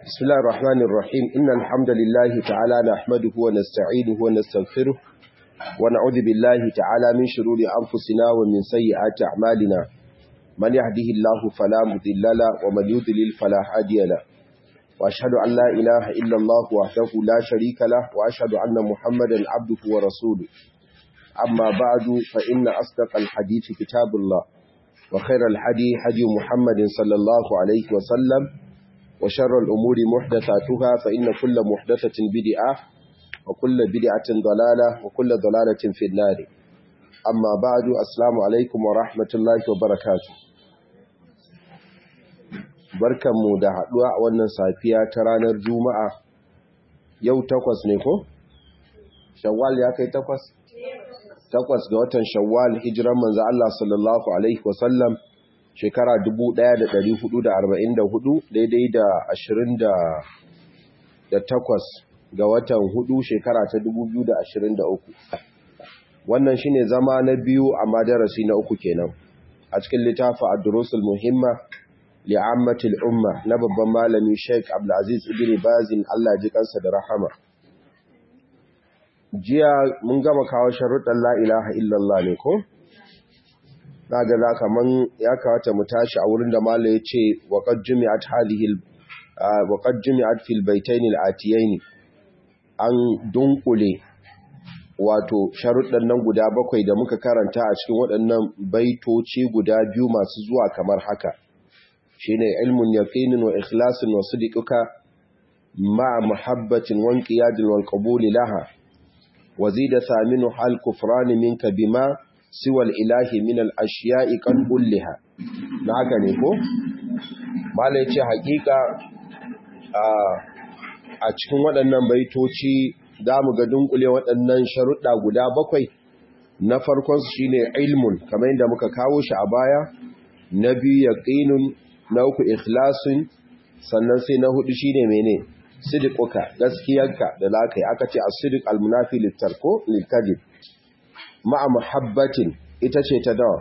بسم الله الرحمن الرحيم إن الحمد لله تعالى نحمده ونستعينه ونستغفره ونعوذ بالله تعالى من شرور أنفسنا ومن سيئات أعمالنا من يهده الله فلا مضل له ومن يضلل فلا هادي له وأشهد أن لا إله إلا الله وحده لا شريك له وأشهد أن محمدا عبده ورسوله أما بعد فإن أصدق الحديث كتاب الله وخير الحدي حدي محمد صلى الله عليه وسلم وشر الأمور محدثاتها فإن كل محدثة بدعة وكل بدعة ضلالة وكل ضلالة في النار أما بعد السلام عليكم ورحمة الله وبركاته barkanmu da haɗuwa a wannan safiya ta ranar juma'a yau takwas ne ko? shawwal ya kai takwas? takwas ga watan shawwal hijiran manzo Allah sallallahu alaihi wasallam shekara 1444 daidai da 28 ga watan hudu shekara ta 2023 wannan shine zama na biyu a madarasi na uku kenan a cikin littafin ad-durusul muhimma li'ammatil umma na babban malami Sheikh Abdulaziz Ibn Bazin Allah ji kansa da rahama jiya mun gama kawo sharuɗan la ilaha illallah ne ko na ga za kaman ya kawata mu tashi a wurin da mala ya ce waƙad jumi'at hadhihi waƙad jumi'at fil baitayn al-atiyayn an dunkule wato sharuɗan nan guda bakwai da muka karanta a cikin waɗannan baitoci guda biyu masu zuwa kamar haka shine ilmun yaqinin wa ikhlasin wa sidqika ma muhabbatin wa inqiyadin wal qabul laha wa zida thaminu hal kufran minka bima siwa al ilahi min al ashiya'i kan kulliha na haka ne ko mala yace hakika a cikin waɗannan baitoci za mu ga dunkule waɗannan sharuɗa guda bakwai na farkonsu shi ne ilmun kamar yadda muka kawo shi a baya na biyu yaƙinun na uku ikhlasun sannan sai na hudu shi ne mene sidikuka gaskiyarka da lakai aka ce a sidik almunafi littarko littadib ma'a muhabbatin ita ce ta dawa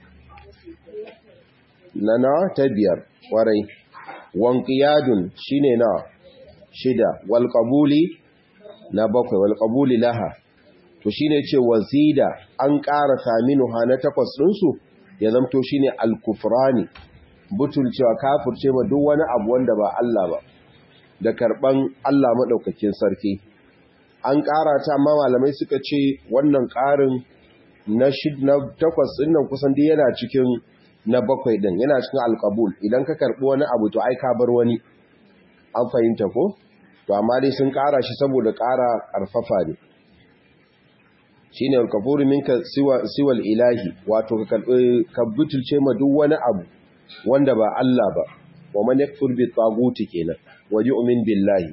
na na ta biyar warai wankiyadun shi ne na shida walƙabuli na bakwai wal qabuli laha to shine ce wazida an ƙara ha na takwas ɗinsu ya zamto shine al-kufrani butulcewa kafirce ma duk wani abu wanda ba Allah ba da karban Allah madaukakin sarki an ƙara ta amma malamai suka ce wannan ƙarin na shid na takwas ɗin nan kusan dai yana cikin na bakwai ɗin yana cikin al-qabul idan ka karbi wani abu to ai ka bar wani an fahimta ko to amma dai sun ƙara shi saboda ƙara ƙarfafa ne shi ne alkafuri minka siwal ilahi wato ka butulce ma duk wani abu wanda ba Allah ba wa man yakfur bi taguti kenan wa yu'min billahi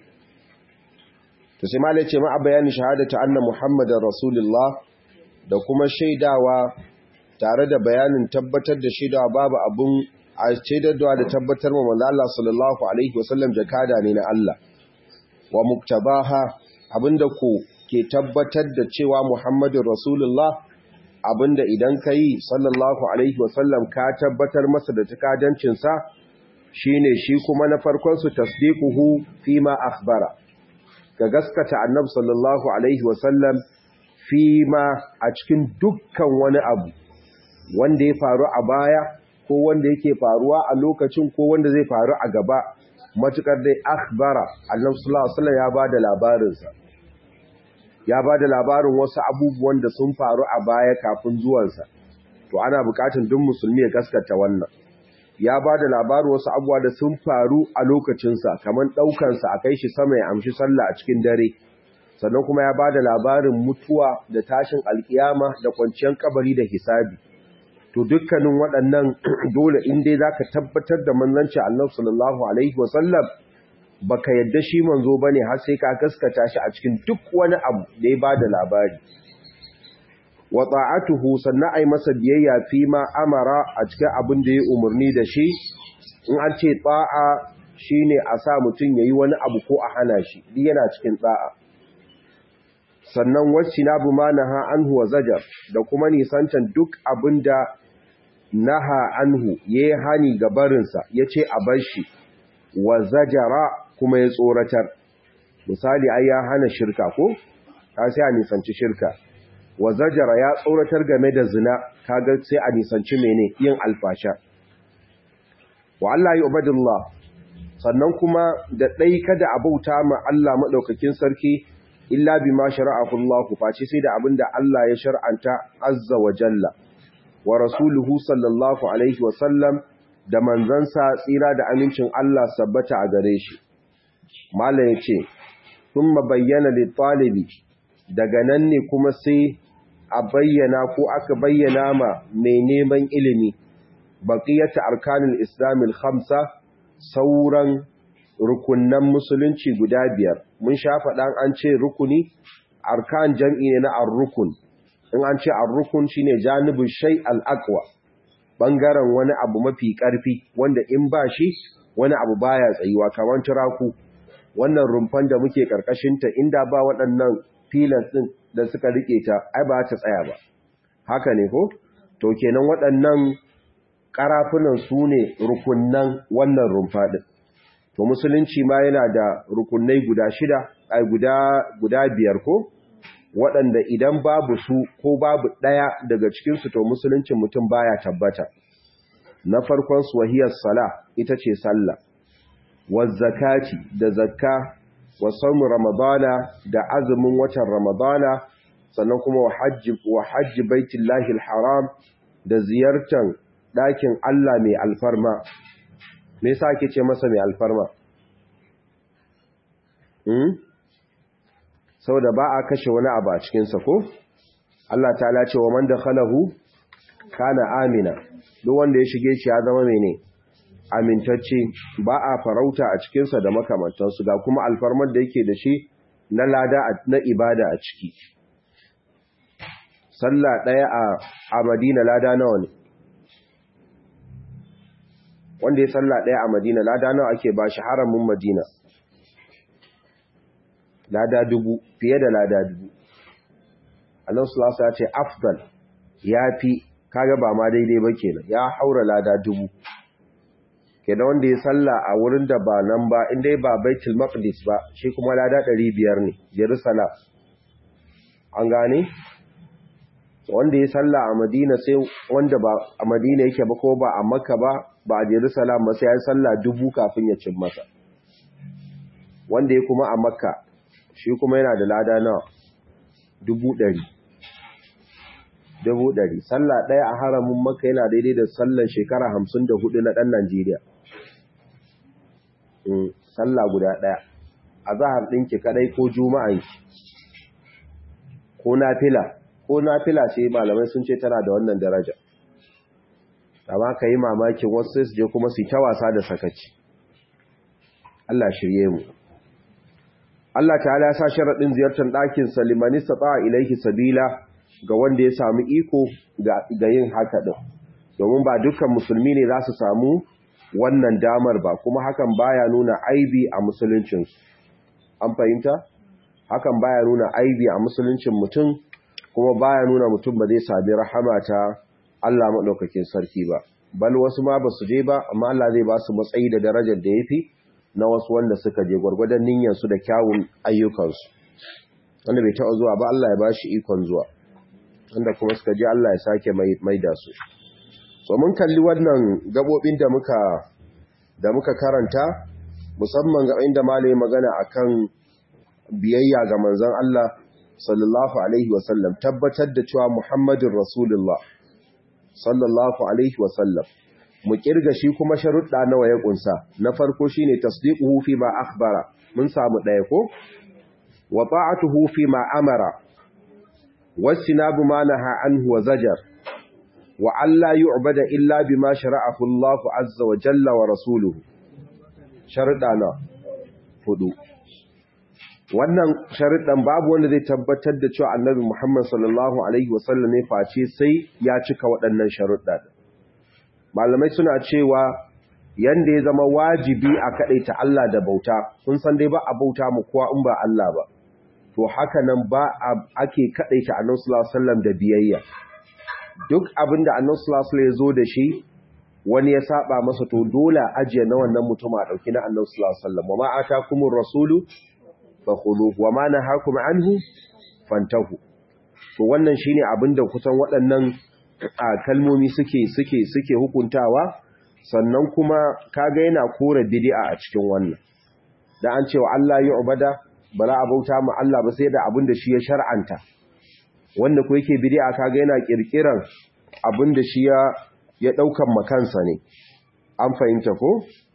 to sai malai ce ma a bayanin shahadatu anna muhammadar rasulullah da kuma shaidawa tare da bayanin tabbatar da shaidawa babu abun a shaidarwa da tabbatar ma manzo Allah sallallahu alaihi wasallam jakada ne na Allah wa muktabaha abinda ku ke tabbatar da cewa Muhammadun Rasulullah abinda idan ka yi sallallahu alaihi wasallam ka tabbatar masa da takadancinsa shine shi kuma na farkonsu tasdiquhu fi ma akhbara ga gaskata annabi sallallahu alaihi wasallam fi ma a cikin dukkan wani abu wanda ya faru a baya ko wanda yake faruwa a lokacin ko wanda zai faru a gaba matukar dai akhbara annabi sallallahu alaihi wasallam ya bada labarinsa ya bada labarin wasu abubuwan da sun faru a baya kafin zuwansa to ana bukatun duk musulmi ya gaskata wannan ya bada labarin wasu abubuwa da sun faru a lokacinsa kamar daukan sa a kai shi sama ya amshi sallah a cikin dare sannan kuma ya bada labarin mutuwa da tashin alkiyama da kwanciyar kabari da hisabi to dukkanin waɗannan dole in dai za ka tabbatar da manzanci annabi sallallahu alaihi wasallam baka yadda shi manzo bane har sai ka gaskata shi a cikin duk wani abu da ya bada labari wa ta'atuhu sannan ai masa biyayya fi ma amara a cikin abin da ya umarni da shi in an ce ta'a shine a sa mutum yayi wani abu ko a hana shi duk yana cikin ta'a sannan wacce na bu manaha anhu wa zajar da kuma nisancan duk abinda naha anhu yayi hani ga barinsa yace a bar shi wa zajara kuma ya tsoratar misali ai ya hana shirka ko ka sai a nisanci shirka wa zajara ya tsoratar game da zina kaga sai a nisanci mene yin alfasha wa Allah ya ubadillah sannan kuma da dai kada a bauta ma Allah madaukakin sarki illa bima shara'ahu Allah face sai da abinda Allah ya shar'anta azza wa jalla wa rasuluhu sallallahu alaihi wa sallam da manzansa tsira da amincin Allah sabbata a gare shi mala yace thumma bayyana lit talibi daga nan ne kuma sai a bayyana ko aka bayyana ma mai neman ilimi baqiyatu arkanul islamil khamsa sauran rukunnan musulunci guda biyar mun sha faɗan an ce rukuni arkan jam'i ne na ar-rukun in an ce ar-rukun shine janibul shay al-aqwa bangaren wani abu mafi ƙarfi wanda in ba shi wani abu baya tsayuwa kamar turaku wannan rumfan da muke karkashin ta inda ba waɗannan pillars din da suka rike ta ai ba ta tsaya ba haka ne ko to kenan waɗannan karafunan su ne rukunnan wannan rumfa din to musulunci ma yana da rukunai guda shida ai guda guda biyar ko waɗanda idan babu su ko babu ɗaya daga cikinsu to musuluncin mutum baya tabbata na farkon su wahiyar sala ita ce sallah wa zakati da zakka wa saumu ramadana da azumin watan ramadana sannan kuma wa hajji wa hajji baitullahi alharam da ziyartar ɗakin Allah mai alfarma me yasa ake ce masa mai alfarma hmm? saboda ba a kashe wani abu a cikinsa ko Allah ta ce wa man dakhalahu kana amina duk wanda ya shige shi ya zama mene amintacce ba a farauta a cikinsa da makamantansu ga kuma alfarmar da yake da shi na lada na ibada a ciki sallah ɗaya a Madina lada nawa ne wanda ya sallah ɗaya a Madina lada nawa ake ba shi haramin Madina lada dubu fiye da lada dubu Allah sulasa ya ce afdal ya fi kaga ba ma daidai ba kenan ya haura lada dubu kenan wanda ya salla a wurin da ba nan ba inda ba baitul maqdis ba shi kuma lada 500 ne jerusalem an gane wanda ya salla a madina sai wanda ba a madina yake ba ko ba a makka ba ba a jerusalem ba sai ya salla dubu kafin ya cin masa wanda ya kuma a makka shi kuma yana da lada nawa dubu ɗari dubu ɗari sallah ɗaya a haramin maka yana daidai da sallan shekara hamsin da hudu na ɗan najeriya sallah guda ɗaya a zahar ɗinki kaɗai ko juma'anki ko nafila ko nafila ce malamai sun ce tana da wannan daraja amma ka yi mamakin wasu sai su je kuma su yi ta wasa da sakaci Allah shirye mu Allah ta'ala ya sa sharaɗin ziyartar ɗakin salimani sata ilaihi sabila ga wanda ya samu iko ga yin haka ɗin domin ba dukkan musulmi ne za su samu wannan damar ba kuma hakan baya nuna aibi a musuluncinsu an fahimta hakan baya nuna aibi a musuluncin mutum kuma baya nuna mutum ba zai sami rahama ta Allah maɗaukakin sarki ba bal wasu ma ba su je ba amma Allah zai ba su matsayi da darajar da ya fi na wasu wanda suka je gwargwadon niyyarsu da kyawun ayyukansu wanda bai taɓa zuwa ba Allah ya ba shi ikon zuwa wanda kuma suka je Allah ya sake mai da su so mun kalli wannan gabobin da muka da muka karanta musamman ga inda malai magana akan biyayya ga manzon Allah sallallahu alaihi wasallam tabbatar da cewa Muhammadin Rasulullah sallallahu alaihi wasallam mu kirga shi kuma sharuɗa nawa ya kunsa na farko shine tasdiquhu fi ma akhbara mun samu ɗaya ko wa ta'atuhu fi ma amara wasinabu ma naha anhu wa zajar wa alla yu'bada illa bima shara'ahu Allah azza wa jalla wa rasuluhu sharuɗa na hudu wannan sharuɗan babu wanda zai tabbatar da cewa annabi Muhammad sallallahu alaihi wasallam ne face sai ya cika waɗannan sharuɗa malamai suna cewa yanda ya zama wajibi a kaɗaita Allah da bauta kun san dai ba a bauta mu kowa in ba Allah ba to haka nan ba ake kaɗaita annabi sallallahu alaihi wasallam da biyayya duk abinda annabi sallallahu alaihi wasallam ya zo da shi wani ya saba masa to dole ajiye na wannan mutum a dauki na Annabi sallallahu alaihi wasallam wa ma atakumur rasulu fakhuluhu wa ma nahakum anhu fantahu to wannan shine abinda kusan waɗannan kalmomi suke suke suke hukuntawa sannan kuma kaga yana kore bid'a a cikin wannan da an cewa Allah ya ubada bala abauta mu Allah ba sai da abinda shi ya shar'anta wanda ko yake bid'a kaga yana kirkiran abinda shi ya ya daukan makansa ne an fahimta ko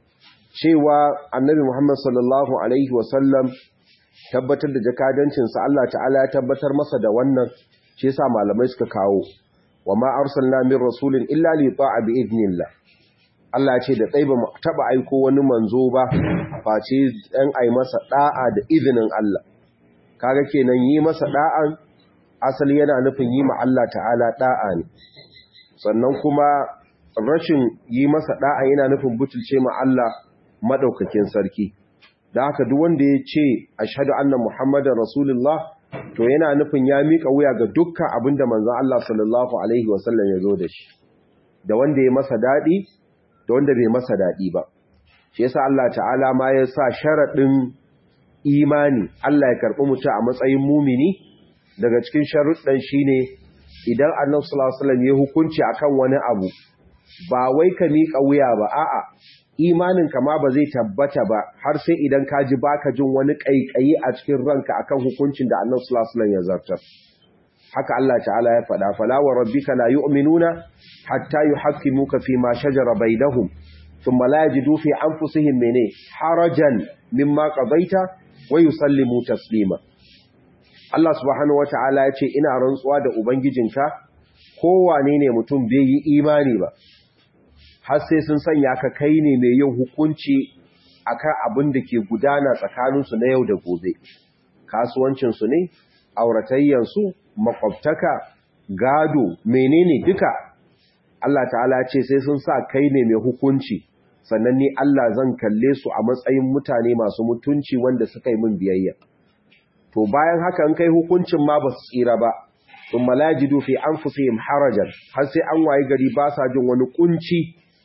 cewa annabi Muhammad sallallahu alaihi wasallam tabbatar da jakadancinsa Allah ta'ala ya tabbatar masa da wannan shi yasa malamai suka kawo wa ma arsalna min rasulin illa li ta'a bi idnillah Allah ce da tsaye ba mu taba aiko wani manzo ba face dan ai masa da'a da izinin Allah kaga kenan yi masa da'an asali yana nufin yi ma Allah ta'ala da'a ne sannan kuma rashin yi masa da'a yana nufin butulce ma Allah madaukakin sarki da haka duk wanda ya ce ashhadu anna muhammadar rasulullah to yana nufin ya mika wuya ga dukkan abinda manzon Allah sallallahu alaihi wasallam ya zo da shi da wanda ya masa dadi da wanda bai masa dadi ba shi yasa Allah ta'ala ma ya sa sharadin imani Allah ya karbi mutum a matsayin mumini daga cikin sharuɗan shine idan Annabi sallallahu alaihi wasallam ya hukunci akan wani abu ba wai ka mika wuya ba a'a imanin ma ba zai tabbata ba har sai idan ka ji baka jin wani kaikayi a cikin ranka akan hukuncin da Annabi sallallahu alaihi wasallam ya zartar haka Allah ta'ala ya faɗa fala wa rabbika la yu'minuna hatta yuhaqqimuka fi ma shajara bainahum thumma la yajidu fi anfusihim mene harajan mimma qadaita wa yusallimu taslima Allah subhanahu wata'ala ya ce ina rantsuwa da ubangijinka kowane ne mutum bai yi imani ba har sai sun sanya ka kai ne mai yin hukunci akan abin da ke gudana tsakaninsu na yau da gobe kasuwancinsu ne auratayyansu makwabtaka gado menene duka Allah ta'ala ce sai sun sa kai ne mai hukunci sannan ni Allah zan kalle su a matsayin mutane masu mutunci wanda suka yi min biyayya to bayan haka in kai hukuncin ma ba su tsira ba sun malajidu fi anfusihim harajan har sai an waye gari ba sa jin wani kunci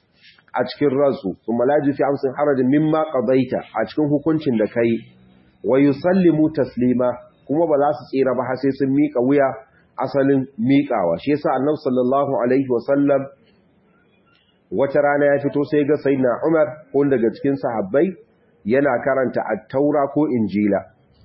a cikin ransu sun malaji fi amsin harajin mimma qadaita a cikin hukuncin da kai wa yusallimu taslima kuma ba za su tsira ba har sai sun mika wuya asalin miƙawa shi yasa annabi sallallahu alaihi wa sallam wata rana ya fito sai ga sayyidina Umar ko daga cikin sahabbai yana karanta at-taura ko injila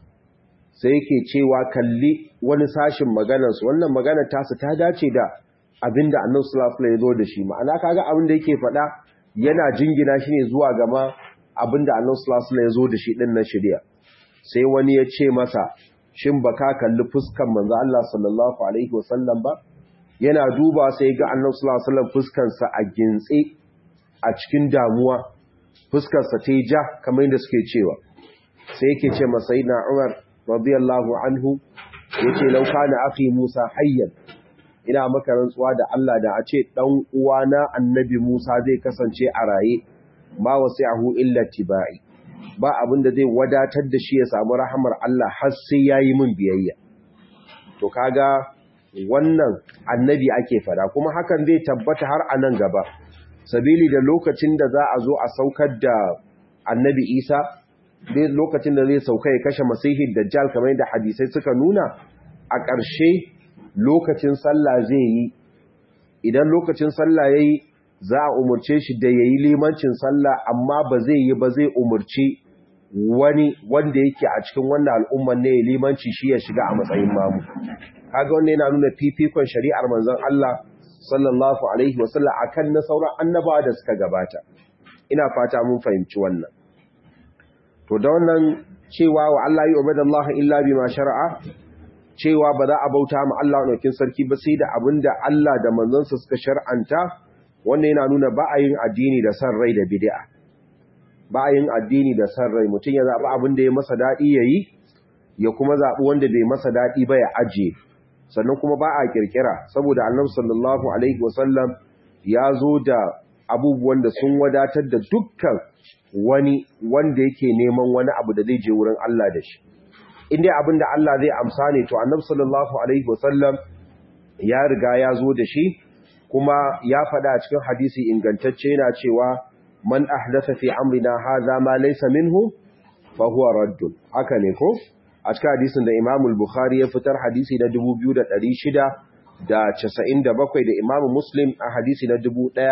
sai yake cewa kalli wani sashin maganar su wannan maganar tasu ta dace da abinda annabi sallallahu alaihi wa sallam ya zo da shi ma'ana kaga abin da yake faɗa yana jingina shi ne zuwa gama abinda annabi sallallahu alaihi ya zo da shi din na shari'a sai wani ya ce masa shin baka kalli fuskan manzo Allah sallallahu alaihi wasallam ba yana duba sai ga annabi sallallahu alaihi wasallam fuskan sa a gintse a cikin damuwa fuskar sa ta ja kamar yadda suke cewa sai yake ce masa sayyidina Umar radiyallahu anhu yace law kana akhi Musa hayyan ina maka rantsuwa da Allah da a ce dan uwana annabi Musa zai kasance a raye ma wasi'ahu illa tibai ba abin da zai wadatar da shi ya samu rahamar Allah har sai yayi min biyayya to kaga wannan annabi ake fada kuma hakan zai tabbata har a nan gaba sabili da lokacin da za a zo a saukar da annabi Isa dai lokacin da zai sauka ya kashe masihin dajjal kamar yadda hadisai suka nuna a ƙarshe lokacin sallah zai yi idan lokacin sallah yayi za a umurce shi da yayi limancin sallah amma ba zai yi ba zai umurci wani wanda yake a cikin wannan al'umman ne limanci shi ya shiga a matsayin mamu kaga wannan yana nuna fifikon shari'ar manzon Allah sallallahu alaihi wasallam akan na sauran annabawa da suka gabata ina fata mun fahimci wannan to da wannan cewa wa Allah yi ubadallahu illa bima shar'a cewa ba za a bauta ma Allah ɗaukin sarki ba sai da abin da Allah da manzansa suka shar'anta wannan yana nuna ba a yin addini da san rai da bid'a ba a yin addini da san rai mutum ya zaɓi abin da ya masa daɗi ya yi ya kuma zaɓi wanda bai masa daɗi ba ya ajiye sannan kuma ba a ƙirƙira saboda annabi sallallahu alaihi wasallam ya zo da abubuwan da sun wadatar da dukkan wani wanda yake neman wani abu da zai je wurin Allah da shi inda abin da Allah zai amsa ne to annabi sallallahu alaihi wasallam ya riga ya zo da shi kuma ya faɗa a cikin hadisi ingantacce yana cewa man ahdatha fi amrina hadha ma laysa minhu fa huwa raddun haka ne ko a cikin hadisin da Imam al-Bukhari ya fitar hadisi na 2697 da Imam Muslim a hadisi na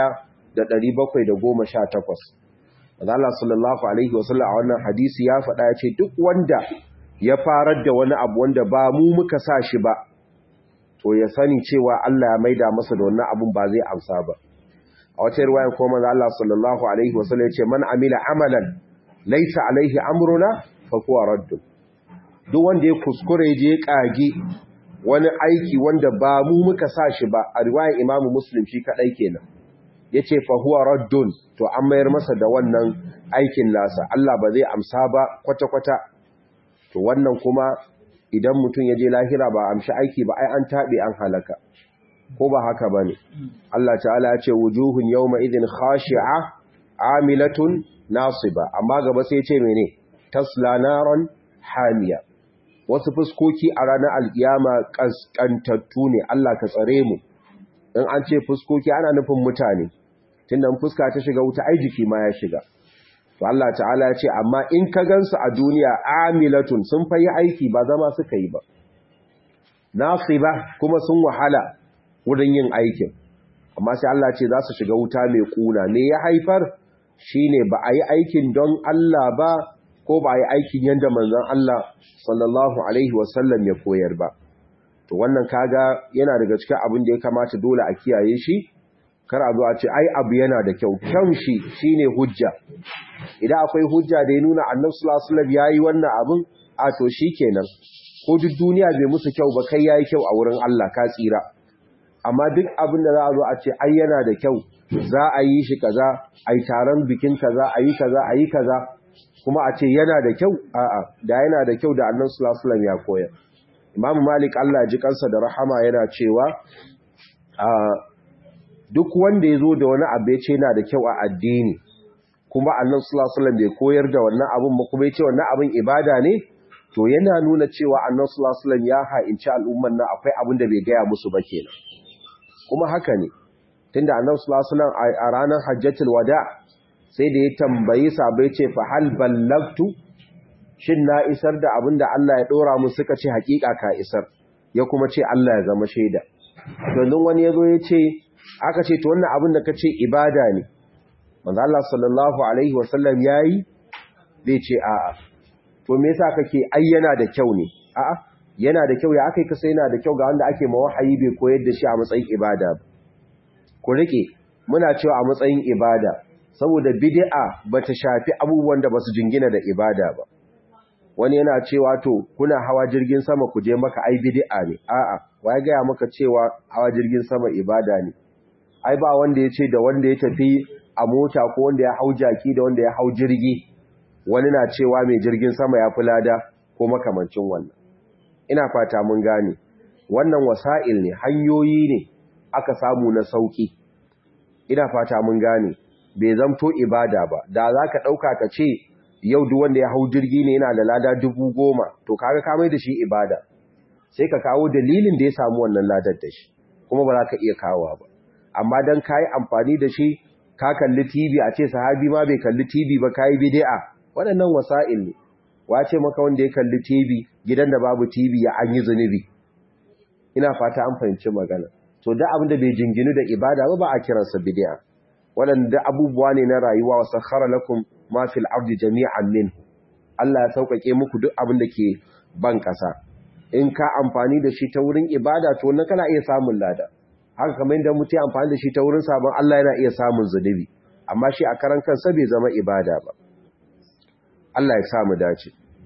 1718 Allah sallallahu alaihi wasallam a wannan hadisi ya faɗa ya ce duk wanda ya farar da wani abu wanda ba mu muka sa shi ba to ya sani cewa Allah ya maida masa da wannan abun ba zai amsa ba a wata riwaya ko manzo Allah sallallahu alaihi wasallam ya ce man amila amalan laysa alaihi amruna fa huwa radd duk wanda ya kuskure je kage wani aiki wanda ba mu muka sa shi ba a riwayar Imam Muslim shi kadai kenan yace fa huwa raddun to an mayar masa da wannan aikin nasa Allah ba zai amsa ba kwata kwata to wannan kuma idan mutum ya je lahira ba amshi aiki ba ai an taɓe an halaka ko ba haka ba ne Allah ta'ala ya ce wujuhun yawma idin khashi'a amilatun nasiba amma gaba sai ce mene tasla naran hamiya wasu fuskoki a ranar alkiyama kaskantattu ne Allah ka tsare mu in an ce fuskoki ana nufin mutane tunda fuska ta shiga wuta ai jiki ma ya shiga to Allah ta'ala ya ce amma in ka gansu a duniya amilatun sun fayi aiki ba zama suka yi ba nasiba kuma sun wahala wurin yin aikin amma sai Allah ce za su shiga wuta mai kuna me ya haifar shine ba a yi aikin don Allah ba ko ba a yi aikin yadda manzon Allah sallallahu alaihi wasallam ya koyar ba to wannan kaga yana daga cikin abin da ya kamata dole a kiyaye shi kar a zo a ce ai abu yana da kyau kyan shi shine hujja idan akwai hujja da ya nuna annabi sallallahu alaihi wasallam yayi wannan abin a to shikenan ko duk duniya bai musu kyau ba kai yayi kyau a wurin Allah ka tsira amma duk abin da za a zo a ce ai yana da kyau za a yi shi kaza ai taron bikin kaza ayi kaza ayi kaza kuma a ce yana da kyau a'a da yana da kyau da annabi sallallahu alaihi wasallam ya koyar Imam Malik Allah ji kansa da rahama yana cewa duk wanda ya zo da wani abu ya ce yana da kyau a addini kuma annan sulasulan bai koyar da wannan abin ba kuma ya ce wannan abin ibada ne to yana nuna cewa annan sulasulan ya ha'inci al'umman nan akwai abin da bai gaya musu ba kenan kuma haka ne tunda annan sulasulan a ranar hajjatul wada sai da ya tambayi sabai ce fa hal ballagtu shin na isar da abin da Allah ya dora mu suka ce hakika ka isar ya kuma ce Allah ya zama shaida domin wani ya zo ya ce aka ce to wannan abin da kace ibada ne manzo Allah sallallahu alaihi wasallam yayi zai ce a'a to me yasa kake ayyana da kyau ne a'a yana da kyau ya akai ka sai yana da kyau ga wanda ake mawahayi bai koyar da shi a matsayin ibada ba ku rike muna cewa a matsayin ibada saboda bid'a bata shafi abubuwan da basu jingina da ibada ba wani yana cewa to kuna hawa jirgin sama ku je maka ai bid'a ne a'a wai ga maka cewa hawa jirgin sama ibada ne ai ba wanda ya ce da wanda ya tafi a mota ko wanda ya hau jaki da wanda ya hau jirgi wani na cewa mai jirgin sama ya fi lada ko makamancin wannan ina fata mun gane wannan wasa'il ne hanyoyi ne aka samu na sauki ina fata mun gane bai zamto ibada ba da za ka ɗauka ka ce yau duk wanda ya hau jirgi ne yana da lada dubu goma to kaga kamai da shi ibada sai ka kawo dalilin da ya samu wannan ladar da shi kuma ba za ka iya kawo ba amma don ka yi amfani da shi ka kalli TV a ce sahabi ma bai kalli TV ba ka yi bidi'a waɗannan wasa'il ne wace maka wanda ya kalli TV gidan da babu TV ya an yi zunubi ina fata an fahimci magana to da abin da bai jinginu da ibada ba ba a kiransa bidi'a waɗanda abubuwa ne na rayuwa wa sakhara lakum ma fil ardi jami'an minhu Allah ya sauƙaƙe muku duk abin da ke ban ƙasa in ka amfani da shi ta wurin ibada to wannan kana iya samun lada haka kamar yadda mutum ya amfani da shi ta wurin sabon Allah yana iya samun zunubi amma shi a karan kansa bai zama ibada ba Allah ya samu dace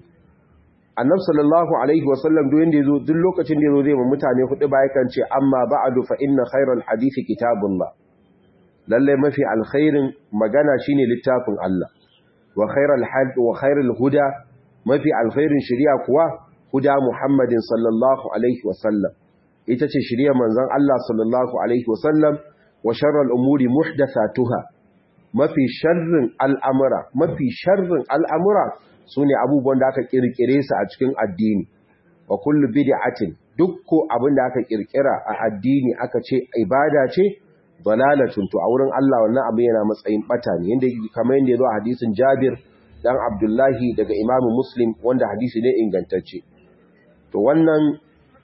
annab sallallahu alaihi wasallam duk yanda yazo duk lokacin da yazo zai ma mutane hudu ba yakan ce amma ba'du fa inna khayral hadisi kitabullah lalle mafi alkhairin magana shine littafin Allah wa khairal hadi wa khairal huda mafi alkhairin shari'a kuwa huda muhammadin sallallahu alaihi wasallam ita ce shirya manzon Allah sallallahu alaihi wasallam wa sharral umuri muhdathatuha mafi sharrin al'amura mafi sharrin al'amura sune abubuwan da aka kirkire su a cikin addini wa kullu bid'atin dukko abin da aka kirkira a addini aka ce ibada ce dalalatun to a wurin Allah wannan abin yana matsayin bata ne yanda kamar yanda yazo a hadisin Jabir dan Abdullahi daga Imam Muslim wanda hadisi ne ingantacce to wannan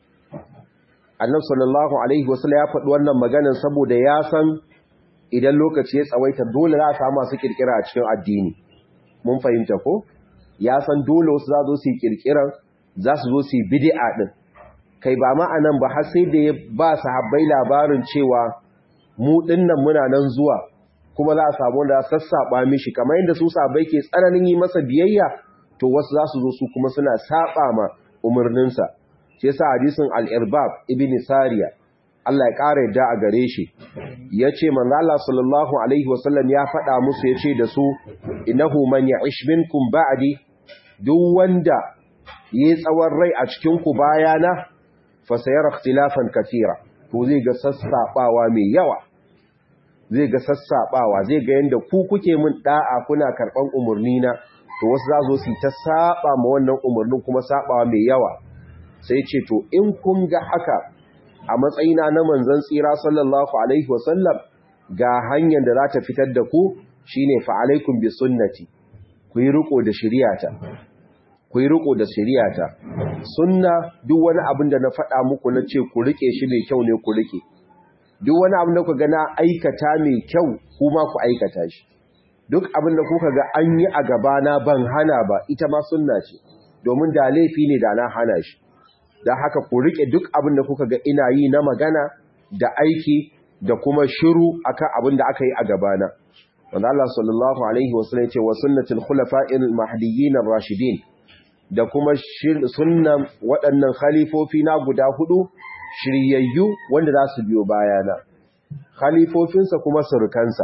Annabi sallallahu alaihi wasallam ya faɗi wannan maganar saboda ya san idan lokaci ya tsawaita dole za a samu masu kirkira a cikin addini mun fahimta ko ya san dole wasu za su yi kirkiran za su zo su yi bid'a din kai ba ma anan ba har sai da ya ba sahabbai labarin cewa mu dinnan muna nan zuwa kuma za a samu da sassaba mishi kamar yadda su sahabbai ke tsananin yi masa biyayya to wasu za su zo su kuma suna saba ma umarninsa shi yasa hadisin al-irbab ibn sariya Allah ya ƙara yadda a gare shi ya ce manzo Allah sallallahu alaihi wasallam ya faɗa musu ya ce da su innahu man ya'ish minkum ba'di duk wanda yi tsawon rai a cikin ku bayana fa sayara ikhtilafan katira to zai ga sassabawa mai yawa zai ga sassabawa zai ga yanda ku kuke mun da'a kuna karban umurni na to wasu za zo su ta saba ma wannan umurnin kuma sabawa mai yawa sai ce to in kun ga haka a matsayina na manzon tsira sallallahu alaihi wasallam ga hanyar da za ta fitar da ku shine fa alaikum bi sunnati ku yi riko da shari'ata ku yi riko da shari'ata sunna duk wani abin da na faɗa muku na ce ku rike shi mai kyau ne ku rike duk wani abin da ku ga na aikata mai kyau kuma ku aikata shi duk abin da kuka ga an yi a gabana ban hana ba ita ma sunna ce domin da laifi ne da na hana shi da haka ku rike duk abin da kuka ga ina yi na magana da aiki da kuma shiru akan abin da aka yi a gabana wanda Allah sallallahu alaihi wasallam ce wa sunnatul khulafa'il mahdiyyin ar-rashidin da kuma sunnan waɗannan khalifofi na guda hudu shiryayyu wanda za su biyo bayana khalifofinsa kuma surukansa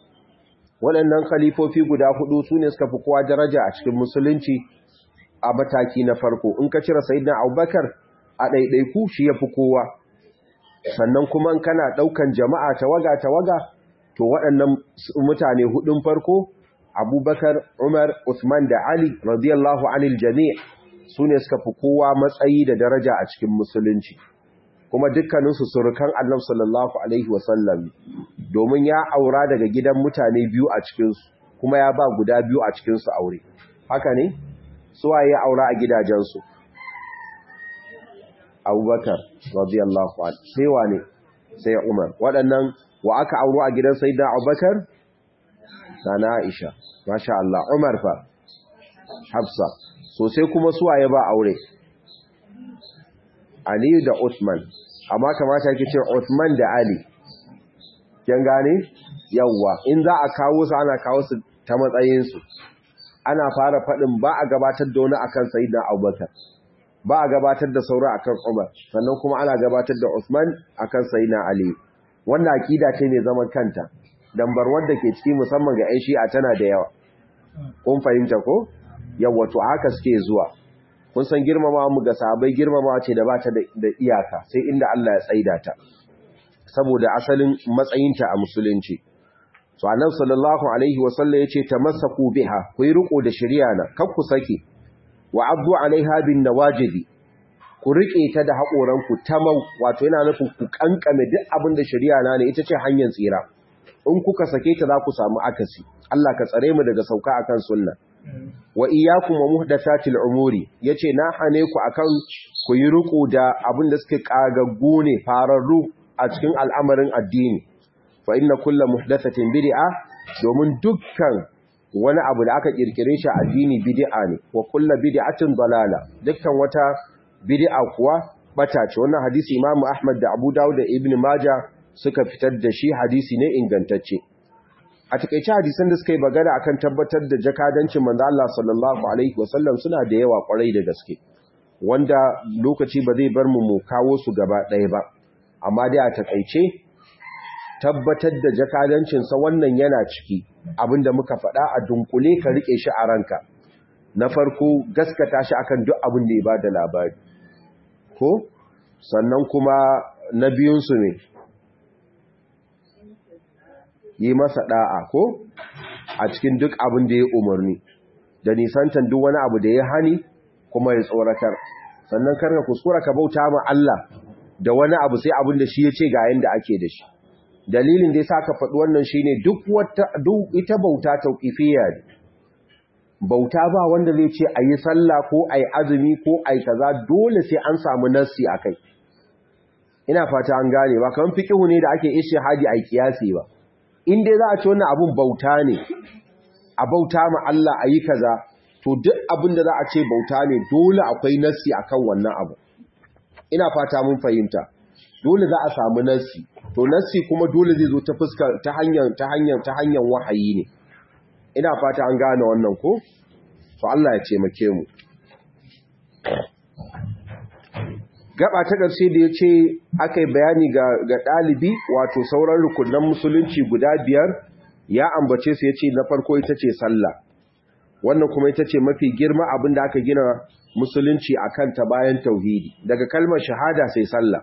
waɗannan khalifofi guda hudu su ne suka fi kowa daraja a cikin musulunci a mataki na farko in ka cire sayyidina abubakar a ɗaiɗaiku shi ya fi kowa sannan kuma kana ɗaukan jama'a tawaga tawaga to waɗannan mutane hudun farko abubakar umar usman da ali radiyallahu anil jami' su ne suka fi kowa matsayi da daraja a cikin musulunci kuma dukkaninsu surukan annab sallallahu alaihi wasallam domin ya aura daga gidan mutane biyu a cikinsu kuma ya ba guda biyu a cikinsu aure haka ne suwaye ya aura a gidajensu abubakar radiyallahu anhu sai wane sai umar waɗannan wa aka auro a gidan sayyidina abubakar sana aisha masha Allah umar fa hafsa so sai kuma suwaye ba aure ali da usman amma kamata yake ce usman da ali kin gane yawa in za a kawo su ana kawo su ta matsayin su ana fara faɗin ba a gabatar da wani akan sayyidina abubakar ba a gabatar da saura akan Umar sannan kuma ana gabatar da Usman akan Sayyidina Ali wanda akida ce mai zaman kanta dambar wanda ke ciki musamman ga 'yan Shi'a tana da yawa kun fahimta ko yawa to haka suke zuwa kun san girmamawa mu ga sahabbai girmamawa ce da bata da iyaka sai inda Allah ya tsaida ta saboda asalin matsayinta a musulunci so annabi sallallahu alaihi wasallam yace tamassaku biha ku yi riko da shari'a na kar ku sake wa abdu alaiha bin nawajidi ku rike ta da haƙoranku tamau wato yana nufin ku kankame duk abin da shari'a na ne ita ce hanyar tsira in kuka sake ta za ku samu akasi Allah ka tsare mu daga sauka akan sunna wa iyyakum wa muhdathatil umuri yace na hane ku akan ku yi riko da abin da suke kagaggu ne fararru a cikin al'amarin addini fa inna kullu muhdathatin bid'a domin dukkan wani abu da aka kirkire shi addini bid'a ne wa kullu bid'atin dalala dukkan wata bid'a kuwa bata ce wannan hadisi Imam Ahmad da Abu Dawud da Ibn Majah suka fitar da shi hadisi ne ingantacce a takeice hadisan da suka yi bagara akan tabbatar da jakadancin manzo Allah sallallahu alaihi wasallam suna da yawa kwarai da gaske wanda lokaci ba zai bar mu mu kawo su gaba ɗaya ba amma dai a takeice tabbatar da jakadancinsa wannan yana ciki abinda muka faɗa a dunkule ka rike shi a ranka na farko gaskata shi akan duk abin da ya bada labari ko sannan kuma na biyunsu ne yi masa da'a ko a cikin duk abin da ya umarni da nisantan duk wani abu da ya hani kuma ya tsoratar sannan karka kuskura ka bauta ma Allah da wani abu sai abin da shi ya ce ga yanda ake da shi dalilin da yasa ka faɗi wannan shine duk wata duk ita bauta tauqifiyya ne bauta ba wanda zai ce ayi sallah ko ayi azumi ko ayi kaza dole sai an samu nassi akai ina fata an gane ba kaman fiqhu ne da ake ishihadi ayi kiyasi ba in dai za a ce wannan abun bauta ne a bauta ma Allah ayi kaza to duk abin da za a ce bauta ne dole akwai nassi akan wannan abu ina fata mun fahimta dole za a samu nassi to nassi kuma dole zai zo ta fuskar ta hanyar ta hanyar ta hanyar wahayi ne ina fata an gane wannan ko to Allah ya taimake mu gaba ta ƙarshe da ya ce aka yi bayani ga ɗalibi wato sauran rukunan musulunci guda biyar ya ambace su ya ce na farko ita ce sallah wannan kuma ita ce mafi girma abin da aka gina musulunci a kanta bayan tauhidi daga kalmar shahada sai sallah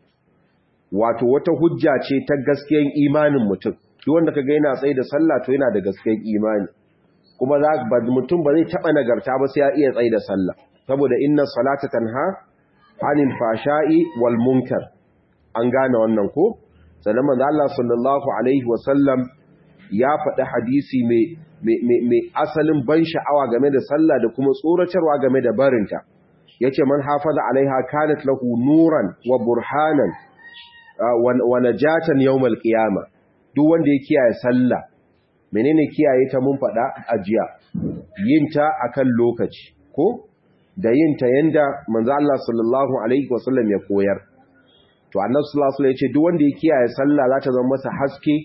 wato wata hujja ce ta gaskiyan imanin mutum ki wanda ka ga yana tsaye da sallah to yana da gaskiyan imani kuma za mutum ba zai taɓa nagarta ba sai ya iya tsaye da sallah saboda inna salata tanha anil fashai wal munkar an gane wannan ko sannan manzo Allah sallallahu alaihi wasallam ya faɗi hadisi mai asalin ban sha'awa game da sallah da kuma tsoratarwa game da barinta yace man hafaza alaiha kanat lahu nuran wa burhanan wa najatan yawmal qiyama duk wanda ya kiyaye sallah menene kiyaye ta mun faɗa ajiya yin ta akan lokaci ko da yin ta yanda manzo Allah sallallahu alaihi wasallam ya koyar to annabi sallallahu alaihi wasallam ya ce duk wanda ya kiyaye sallah za ta zama masa haske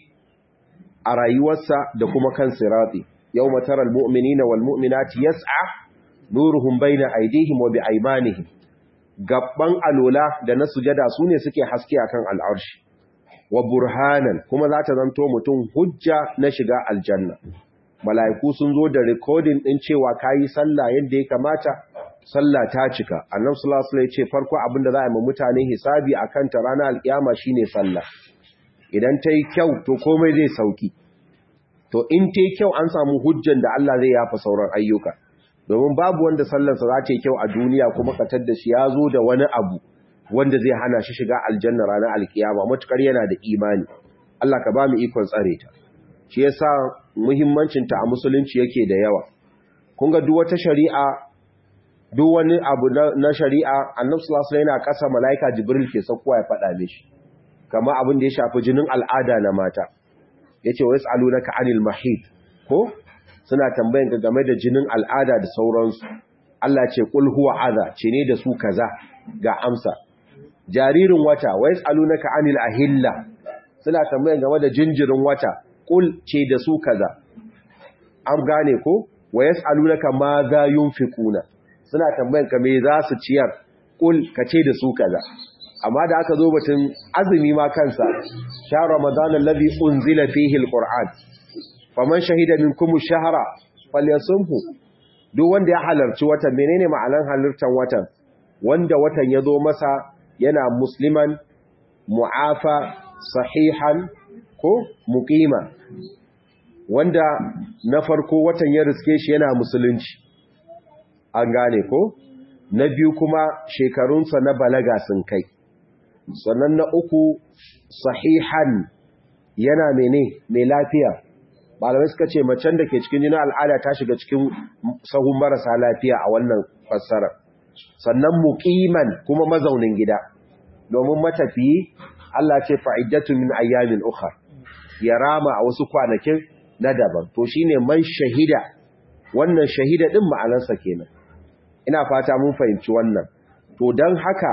a rayuwarsa da kuma kan sirati yawma taral mu'minina wal mu'minati yas'a nuruhum baina aydihim wa bi'aymanihim gabban alola da na sujada sune suke haske akan al'arshi wa burhanan kuma za ta zanto mutum hujja na shiga aljanna mala'iku sun zo da recording din cewa kayi sallah yadda ya kamata sallah ta cika annabi sallallahu alaihi wasallam ya ce farko abinda za a yi mutane hisabi akan ta ranar alkiyama shine sallah idan ta yi kyau to komai zai sauki to in ta yi kyau an samu hujjan da Allah zai yafa sauran ayyuka domin babu wanda sallarsa za ta yi kyau a duniya kuma katar da shi ya zo da wani abu wanda zai hana shi shiga aljanna ranar alkiyama matukar yana da imani Allah ka ba mu ikon tsare ta shi yasa muhimmancin ta a musulunci yake da yawa kun ga duk wata shari'a duk wani abu na shari'a annabi sallallahu alaihi wasallam yana kasa malaika jibril ke saukowa ya faɗa mishi kama abin da ya shafi jinin al'ada na mata ya ce wa ya tsalu na ka'anil mahid ko suna tambayin ga game da jinin al'ada da sauransu Allah ce ƙul huwa aza ce ne da su kaza ga amsa jaririn wata wa ya tsalu na ka'anil ahilla suna tambayin game da jinjirin wata ƙul ce da su kaza an gane ko wa ya tsalu na ka ma za yun fi kuna suna tambayin ka me za su ciyar ƙul ka ce da su kaza amma da aka zo batun azumi ma kansa sha ramadan alladhi unzila fihi alquran faman shahida minkum ash-shahra falyasumhu duk wanda ya halarci watan menene ma'anar halartar watan wanda watan ya zo masa yana musliman mu'afa sahihan ko muqima wanda na farko watan ya riske shi yana musulunci an gane ko na biyu kuma shekarunsa na balaga sun kai sannan na uku sahihan yana mene mai lafiya malamai suka ce macen da ke cikin jinin al'ada ta shiga cikin sahun marasa lafiya a wannan fassara sannan muqiman kuma mazaunin gida domin matafiyi Allah ce fa'iddatu min ayyamin ukhra ya rama a wasu kwanakin na daban to shine man shahida wannan shahida din ma'anarsa kenan ina fata mun fahimci wannan to dan haka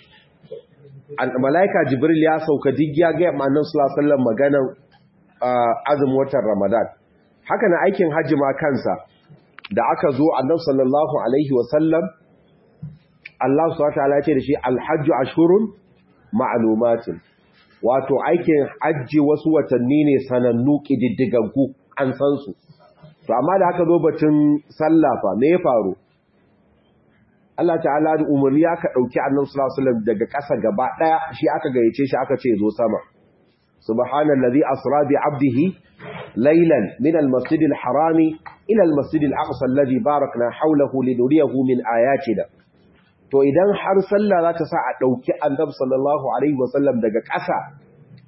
malaika jibril ya sauka duk ya ga annabi sallallahu alaihi wasallam maganar azumin watan ramadan haka na aikin hajji ma kansa da aka zo annabi sallallahu alaihi wasallam Allah subhanahu wataala ya ce da shi alhajju ashhurun ma'lumatin wato aikin hajji wasu watanni ne sanannu kididdigaggu an san su to amma da aka zo batun sallah fa me ya faru Allah ta'ala da umarni aka dauki Annabi sallallahu alaihi wasallam daga ƙasa gaba daya shi aka gayyace shi aka ce zo sama subhanallazi asra bi 'abdihi laylan min al-masjid al-haram ila al-masjid al-aqsa alladhi barakna hawlahu linuriyahu min ayatina to idan har sallah za ta sa a dauki Annabi sallallahu alaihi wasallam daga ƙasa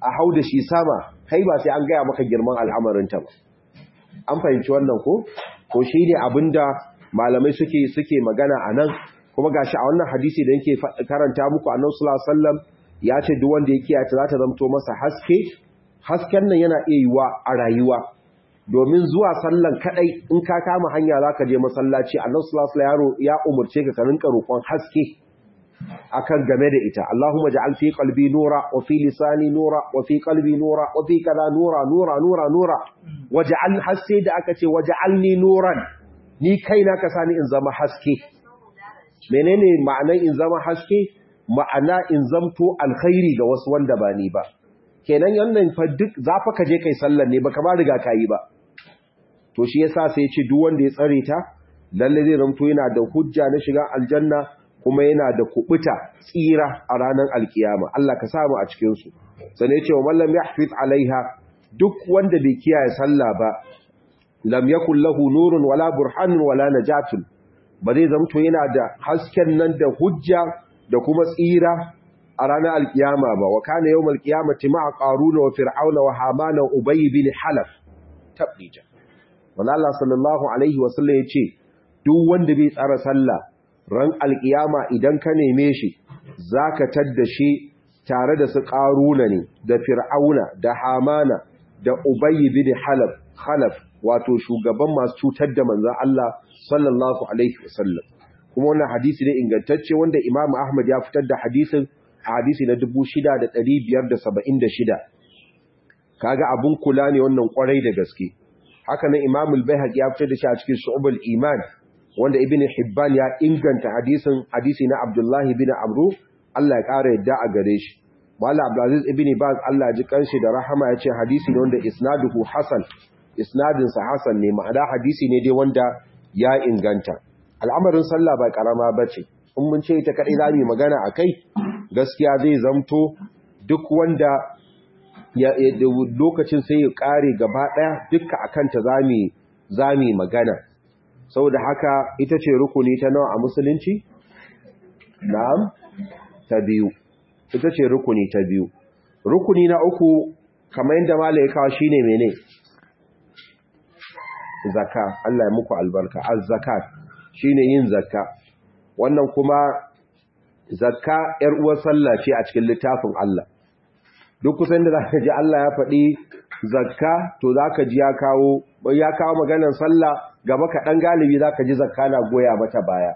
a hau da shi sama kai ba sai an gaya maka girman al'amarinta ba an fahimci wannan ko ko shi ne abinda malamai suke suke magana a nan kuma gashi a wannan hadisi da yake karanta muku annabi sallallahu alaihi wasallam ya ce duk wanda ya kiyaye ta za ta zamto masa haske hasken nan yana iya yiwa a rayuwa domin zuwa sallan kadai in ka kama hanya zaka je masallaci annabi sallallahu alaihi wasallam ya umurce ka ka rinka roƙon haske akan game da ita Allahumma ja'al fi qalbi nura wa fi lisani nura wa fi qalbi nura wa fi kaza nura nura nura nura waj'al haske da aka ce waj'alni nuran ni kaina ka sani in zama haske menene ma'anar in zama haske ma'ana in zamto alkhairi ga wasu wanda ba ni ba kenan yannan fa duk zafa ka je kai sallar ne baka ba riga kai ba to shi yasa sai ya ce duk wanda ya tsare ta lalle zai zamto yana da hujja na shiga aljanna kuma yana da kubuta tsira a ranar alkiyama Allah ka samu a cikin su sanai ce wa mallam yahfiz alaiha duk wanda bai kiyaye sallah ba lam yakul lahu nurun wala burhanun wala najatun ba zai zamto yana da hasken nan da hujja da kuma tsira a ranar alkiyama ba wa kana yawmal qiyamati ma'a qaruna wa fir'auna wa hamana wa ubay bin halaf tablija wanda Allah sallallahu alaihi wa sallam yace duk wanda bai tsara sallah ran alkiyama idan ka neme shi zaka tadda shi tare da su qaruna ne da fir'auna da hamana da ubay bin halaf khalaf wato shugaban masu cutar da manzon Allah sallallahu alaihi wa sallam kuma wannan hadisi ne ingantacce wanda Imam Ahmad ya fitar da hadisin hadisi na 6576 kaga abun kula ne wannan kwarai da gaske haka nan Imam al-Baihaqi ya fitar da shi a cikin Shu'abul Iman wanda Ibn Hibban ya inganta hadisin hadisi na Abdullah ibn Amru Allah ya kara yadda a gare shi Mala Abdulaziz ibn Baz Allah ji kanshi da rahama ya ce hadisi ne wanda isnaduhu hasan isnadin sa hasan ne ma'ana hadisi ne dai wanda ya inganta al'amarin sallah ba karama bace in mun ce ita kadai zamu magana akai gaskiya zai zamto duk wanda ya lokacin sai ya kare gaba daya dukkan akanta zamu zamu magana saboda haka ita ce rukuni ta nawa a musulunci na'am ta biyu ita ce rukuni ta biyu rukuni na uku kamar yadda malai kawo shine mene zakka Allah ya muku albarka az-zakat shine yin zakka wannan kuma zakka yar uwar sallah ce a cikin littafin Allah duk kusan da zaka ji Allah ya faɗi zakka to zaka ji ya kawo ya kawo maganar sallah gaba kaɗan galibi zaka ji zakka na goya mata baya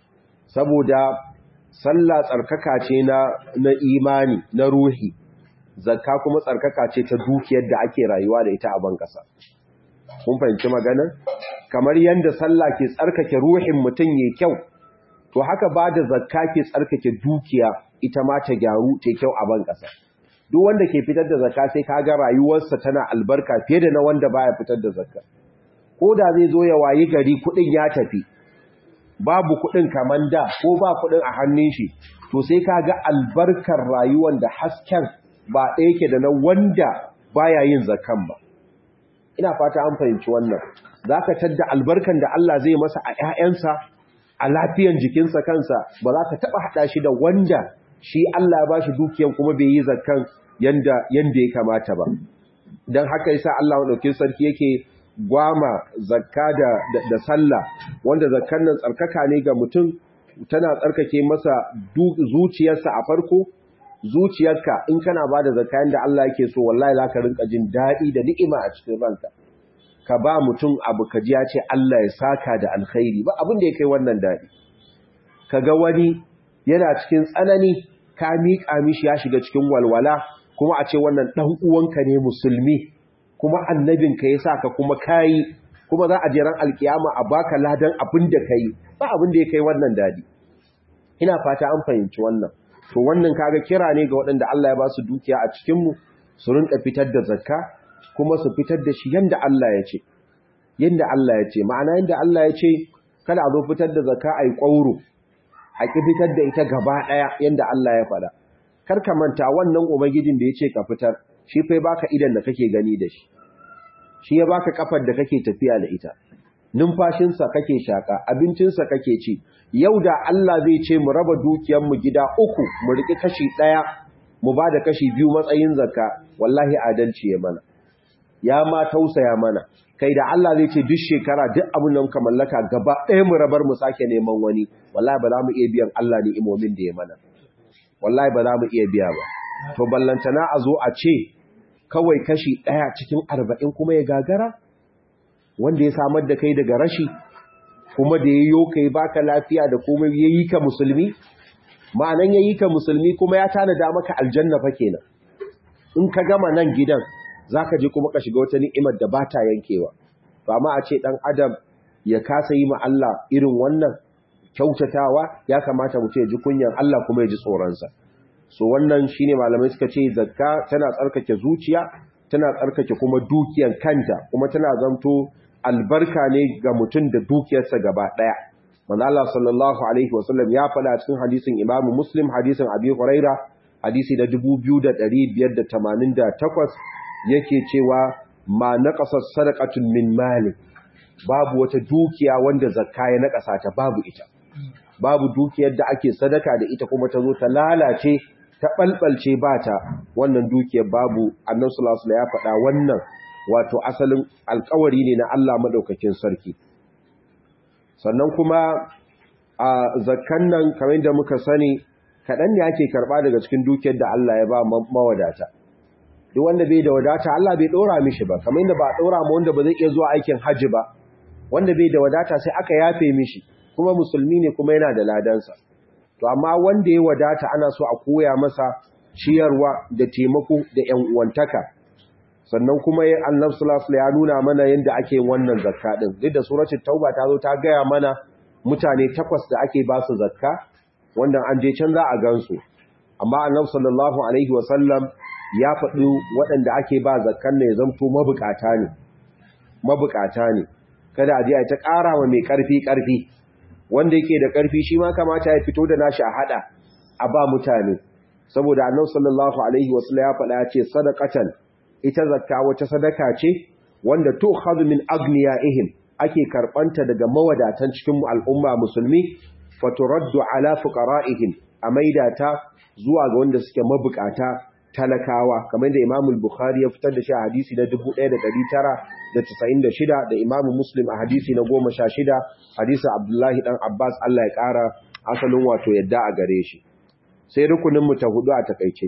saboda sallah tsarkaka ce na na imani na ruhi zakka kuma tsarkaka ce ta dukiyar da ake rayuwa da ita a ban kasa kun fahimci maganar kamar yanda sallah ke tsarkake ruhin mutum yayi kyau to haka ba da zakka ke tsarkake dukiya ita ma ta gyaru ta kyau a ban kasa duk wanda ke fitar da zakka sai kaga rayuwarsa tana albarka fiye da na wanda baya fitar da zakka ko da zai zo ya wayi gari kudin ya tafi babu kudin kaman da ko ba kudin a hannun shi to sai kaga albarkar rayuwar da hasken ba ɗaya yake da na wanda baya yin zakkan ba ina fata an fahimci wannan zaka tadda albarkan da Allah zai masa a ƴaƴansa a lafiyan jikinsa kansa ba za ka taba hada shi da wanda shi Allah ya bashi dukiyan kuma bai yi zakkan yanda yanda ya kamata ba dan haka yasa Allah madaukakin sarki yake gwama zakka da da sallah wanda zakkan nan tsarkaka ne ga mutum tana tsarkake masa zuciyarsa a farko zuciyarka in kana bada zakka yanda Allah yake so wallahi zaka rinka jin dadi da ni'ima a cikin ranka ka ba mutum abu kaji ya ce Allah ya saka da alkhairi ba abin da ya kai wannan dadi kaga wani yana cikin tsanani ka miƙa mishi ya shiga cikin walwala kuma a ce wannan dan uwanka ne musulmi kuma annabinka ya saka kuma kayi kuma za a je ran alkiyama a baka ladan abin da kai ba abin da ya kai wannan dadi ina fata an fahimci wannan to wannan kaga kira ne ga waɗanda Allah ya ba su dukiya a cikin mu su rinka fitar da zakka kuma su fitar da shi yanda Allah ya ce yanda Allah ya ce ma'ana yanda Allah ya ce kada a zo fitar da zakka ai kwauro a ki fitar da ita gaba daya yanda Allah ya faɗa kar ka manta wannan ubangijin da ya ce ka fitar shi fa baka idan da kake gani da shi shi ya baka kafar da kake tafiya da ita numfashinsa kake shaka abincinsa kake ci yau da Allah zai ce mu raba dukiyarmu gida uku mu riki kashi ɗaya mu ba da kashi biyu matsayin zakka wallahi adalci ya mana ya ma tausaya mana kai da Allah zai ce duk shekara duk abin da muka mallaka gaba ɗaya mu rabar mu sake neman wani wallahi ba za mu iya biyan Allah ni imomin da ya mana wallahi ba za mu iya biya ba to ballantana a zo a ce kawai kashi ɗaya cikin arba'in kuma ya gagara wanda ya samar da kai daga rashi kuma da ya yi kai baka lafiya da kuma ya yi ka musulmi ma'anan ya yi ka musulmi kuma ya tanada maka aljanna fa kenan in ka gama nan gidan za ka je kuma ka shiga wata ni'imar da ba ta yankewa ba ma a ce ɗan adam ya kasa yi ma Allah irin wannan kyautatawa ya kamata mutum ya ji kunyan Allah kuma ya ji tsoronsa so wannan shine malamai suka ce zakka tana tsarkake zuciya tana tsarkake kuma dukiyar kanta kuma tana zanto albarka ne ga mutum da dukiyarsa gaba daya manzo Allah sallallahu alaihi wasallam ya faɗa cikin hadisin Imam Muslim hadisin Abi Huraira hadisi na 2588 yake cewa ma naqasa sadaqatun min mali babu wata dukiya wanda zakka ya naqasa ta babu ita babu dukiyar da ake sadaka da ita kuma ta zo ta lalace ta balbalce ba ta wannan dukiyar babu annabi sallallahu alaihi ya faɗa wannan wato asalin alƙawari ne na Allah madaukakin sarki sannan kuma a zakkan nan kamar da muka sani kaɗan ne ake karɓa daga cikin dukiyar da Allah ya ba mawadata duk wanda bai da wadata Allah bai ɗora mishi ba kamar yadda ba a ɗora ma wanda ba zai iya zuwa aikin hajji ba wanda bai da wadata sai aka yafe mishi kuma musulmi ne kuma yana da ladansa to amma wanda ya wadata ana so a koya masa ciyarwa da taimako da ƴan uwantaka sannan kuma ya annabi sallallahu ya nuna mana yanda ake wannan zakka din duk da suratul tauba ta zo ta gaya mana mutane takwas da ake ba su zakka wanda an je can za a gansu amma annabi sallallahu alaihi wasallam ya faɗi waɗanda ake ba zakkan ne zamto mabukata ne mabukata ne kada a je a ta ƙara wa mai ƙarfi ƙarfi wanda yake da ƙarfi shi ma kamata ya fito da nashi a hada a ba mutane saboda annabi sallallahu alaihi wasallam ya faɗa ya ce sadaqatan ita zakka wata sadaka ce wanda tu'khadhu min aghniyaihim ake karbanta daga mawadatan cikin al'umma musulmi faturaddu ala fuqara'ihim a maida ta zuwa ga wanda suke mabukata talakawa kamar da Imam al-Bukhari ya fitar da shi a hadisi na 1996 da Imam Muslim a hadisi na 16 hadisi Abdullahi dan Abbas Allah ya kara asalin wato yadda a gare shi sai rukunin mu ta hudu a takeice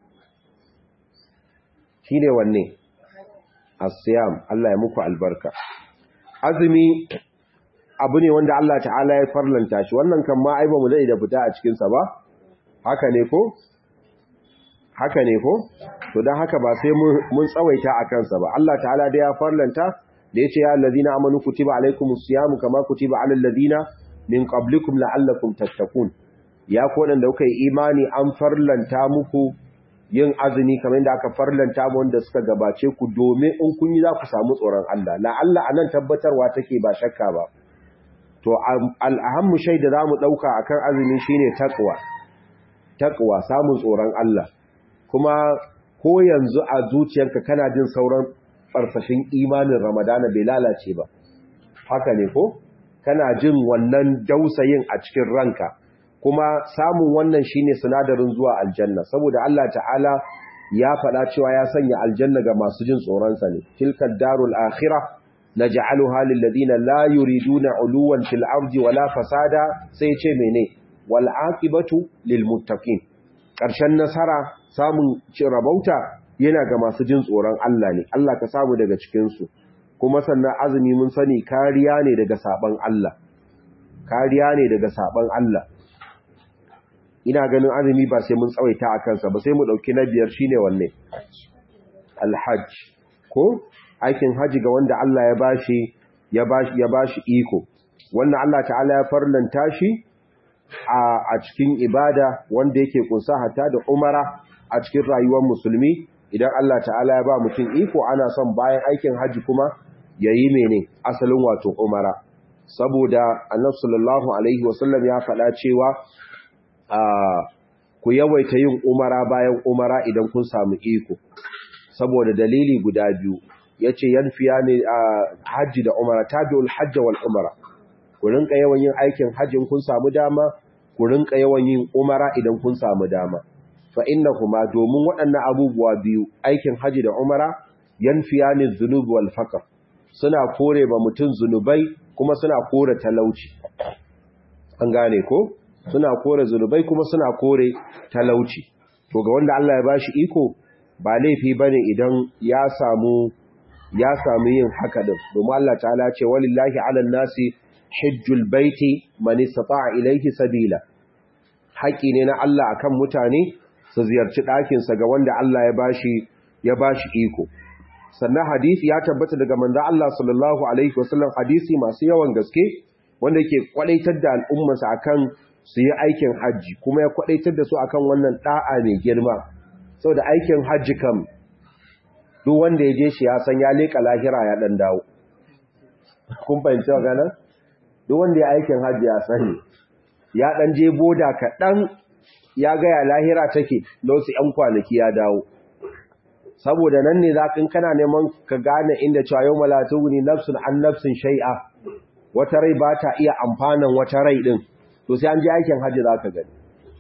shine wanne as-siyam Allah ya muku albarka azumi abu ne wanda Allah ta'ala ya farlanta shi wannan kan ma ai ba mu dai da fita a cikin sa ba haka ne ko haka ne ko to dan haka ba sai mun tsawaita a kansa ba Allah ta'ala da ya farlanta da yace ya allazina amanu kutiba alaikumus siyam kama kutiba alal ladina min qablikum la'allakum tattaqun ya ko da kuka yi imani an farlanta muku yin azumi kamar yadda aka farlanta mu wanda suka gabace ku domin in kun yi za ku samu tsoron Allah la'alla anan tabbatarwa take ba shakka ba to al'ahammu shaida zamu dauka akan azumi shine takwa takwa samun tsoron Allah kuma ko yanzu a zuciyarka kana jin sauran farsashin imanin ramadana bai lalace ba haka ne ko kana jin wannan dausayin a cikin ranka kuma samun wannan shine sinadarin zuwa aljanna saboda Allah ta'ala ya faɗa cewa ya sanya aljanna ga masu jin tsoronsa ne tilka darul akhirah naj'aluha lil ladina la yuriduna uluwan fil ardi wala fasada sai ce mene wal aqibatu lil muttaqin ƙarshen nasara samun rabauta yana ga masu jin tsoron Allah ne Allah ka samu daga cikinsu kuma sannan azumi mun sani kariya ne daga saban Allah kariya ne daga saban Allah ina ganin azumi ba sai mun tsawaita a kansa ba sai mu ɗauki na biyar shine wanne alhajj ko aikin haji ga wanda Allah ya bashi ya bashi ya bashi iko wannan Allah ta'ala ya farlanta shi a cikin ibada wanda yake kunsa hatta da umara a cikin rayuwar musulmi idan Allah ta'ala ya ba mutum iko ana son bayan aikin haji kuma yayi mene asalin wato umara saboda annabi sallallahu alaihi wasallam ya faɗa cewa ku yawaita yin umara bayan umara idan kun samu iko saboda dalili guda biyu yace yanfiya ne haji da umara tabi'ul hajj wal umara ku rinka yawan yin aikin hajjin kun samu dama ku rinka yawan yin umara idan kun samu dama fa innahuma domin waɗannan abubuwa biyu aikin haji da umara yanfiyani dhunub wal faqr suna kore ba mutun zunubai kuma suna kore talauci an gane ko suna kore zunubai kuma suna kore talauci to ga wanda Allah ya bashi iko ba laifi bane idan ya samu ya samu yin haka din domin Allah ta'ala ce walillahi 'alan nasi hajjul baiti man istata'a ilayhi sabila haƙi ne na Allah akan mutane su ziyarci ɗakin sa ga wanda Allah ya bashi ya bashi iko sannan hadisi ya tabbata daga manzo Allah sallallahu alaihi wasallam hadisi masu yawan gaske wanda yake kwadaitar da al'ummarsa akan su yi aikin hajji kuma ya kwadaitar da su akan wannan da'a mai girma saboda aikin hajji kam duk wanda ya je shi ya san ya leka lahira ya dan dawo kun fahimci magana duk wanda ya aikin hajji ya sani ya dan je boda kaɗan ya ga ya lahira take da wasu ‘yan kwanaki ya dawo saboda nan ne za kana neman ka gane inda cewa yau malatu ne nafsun an nafsun shai'a wata rai ba ta iya amfanan wata rai ɗin to sai an je aikin hajji za ka gani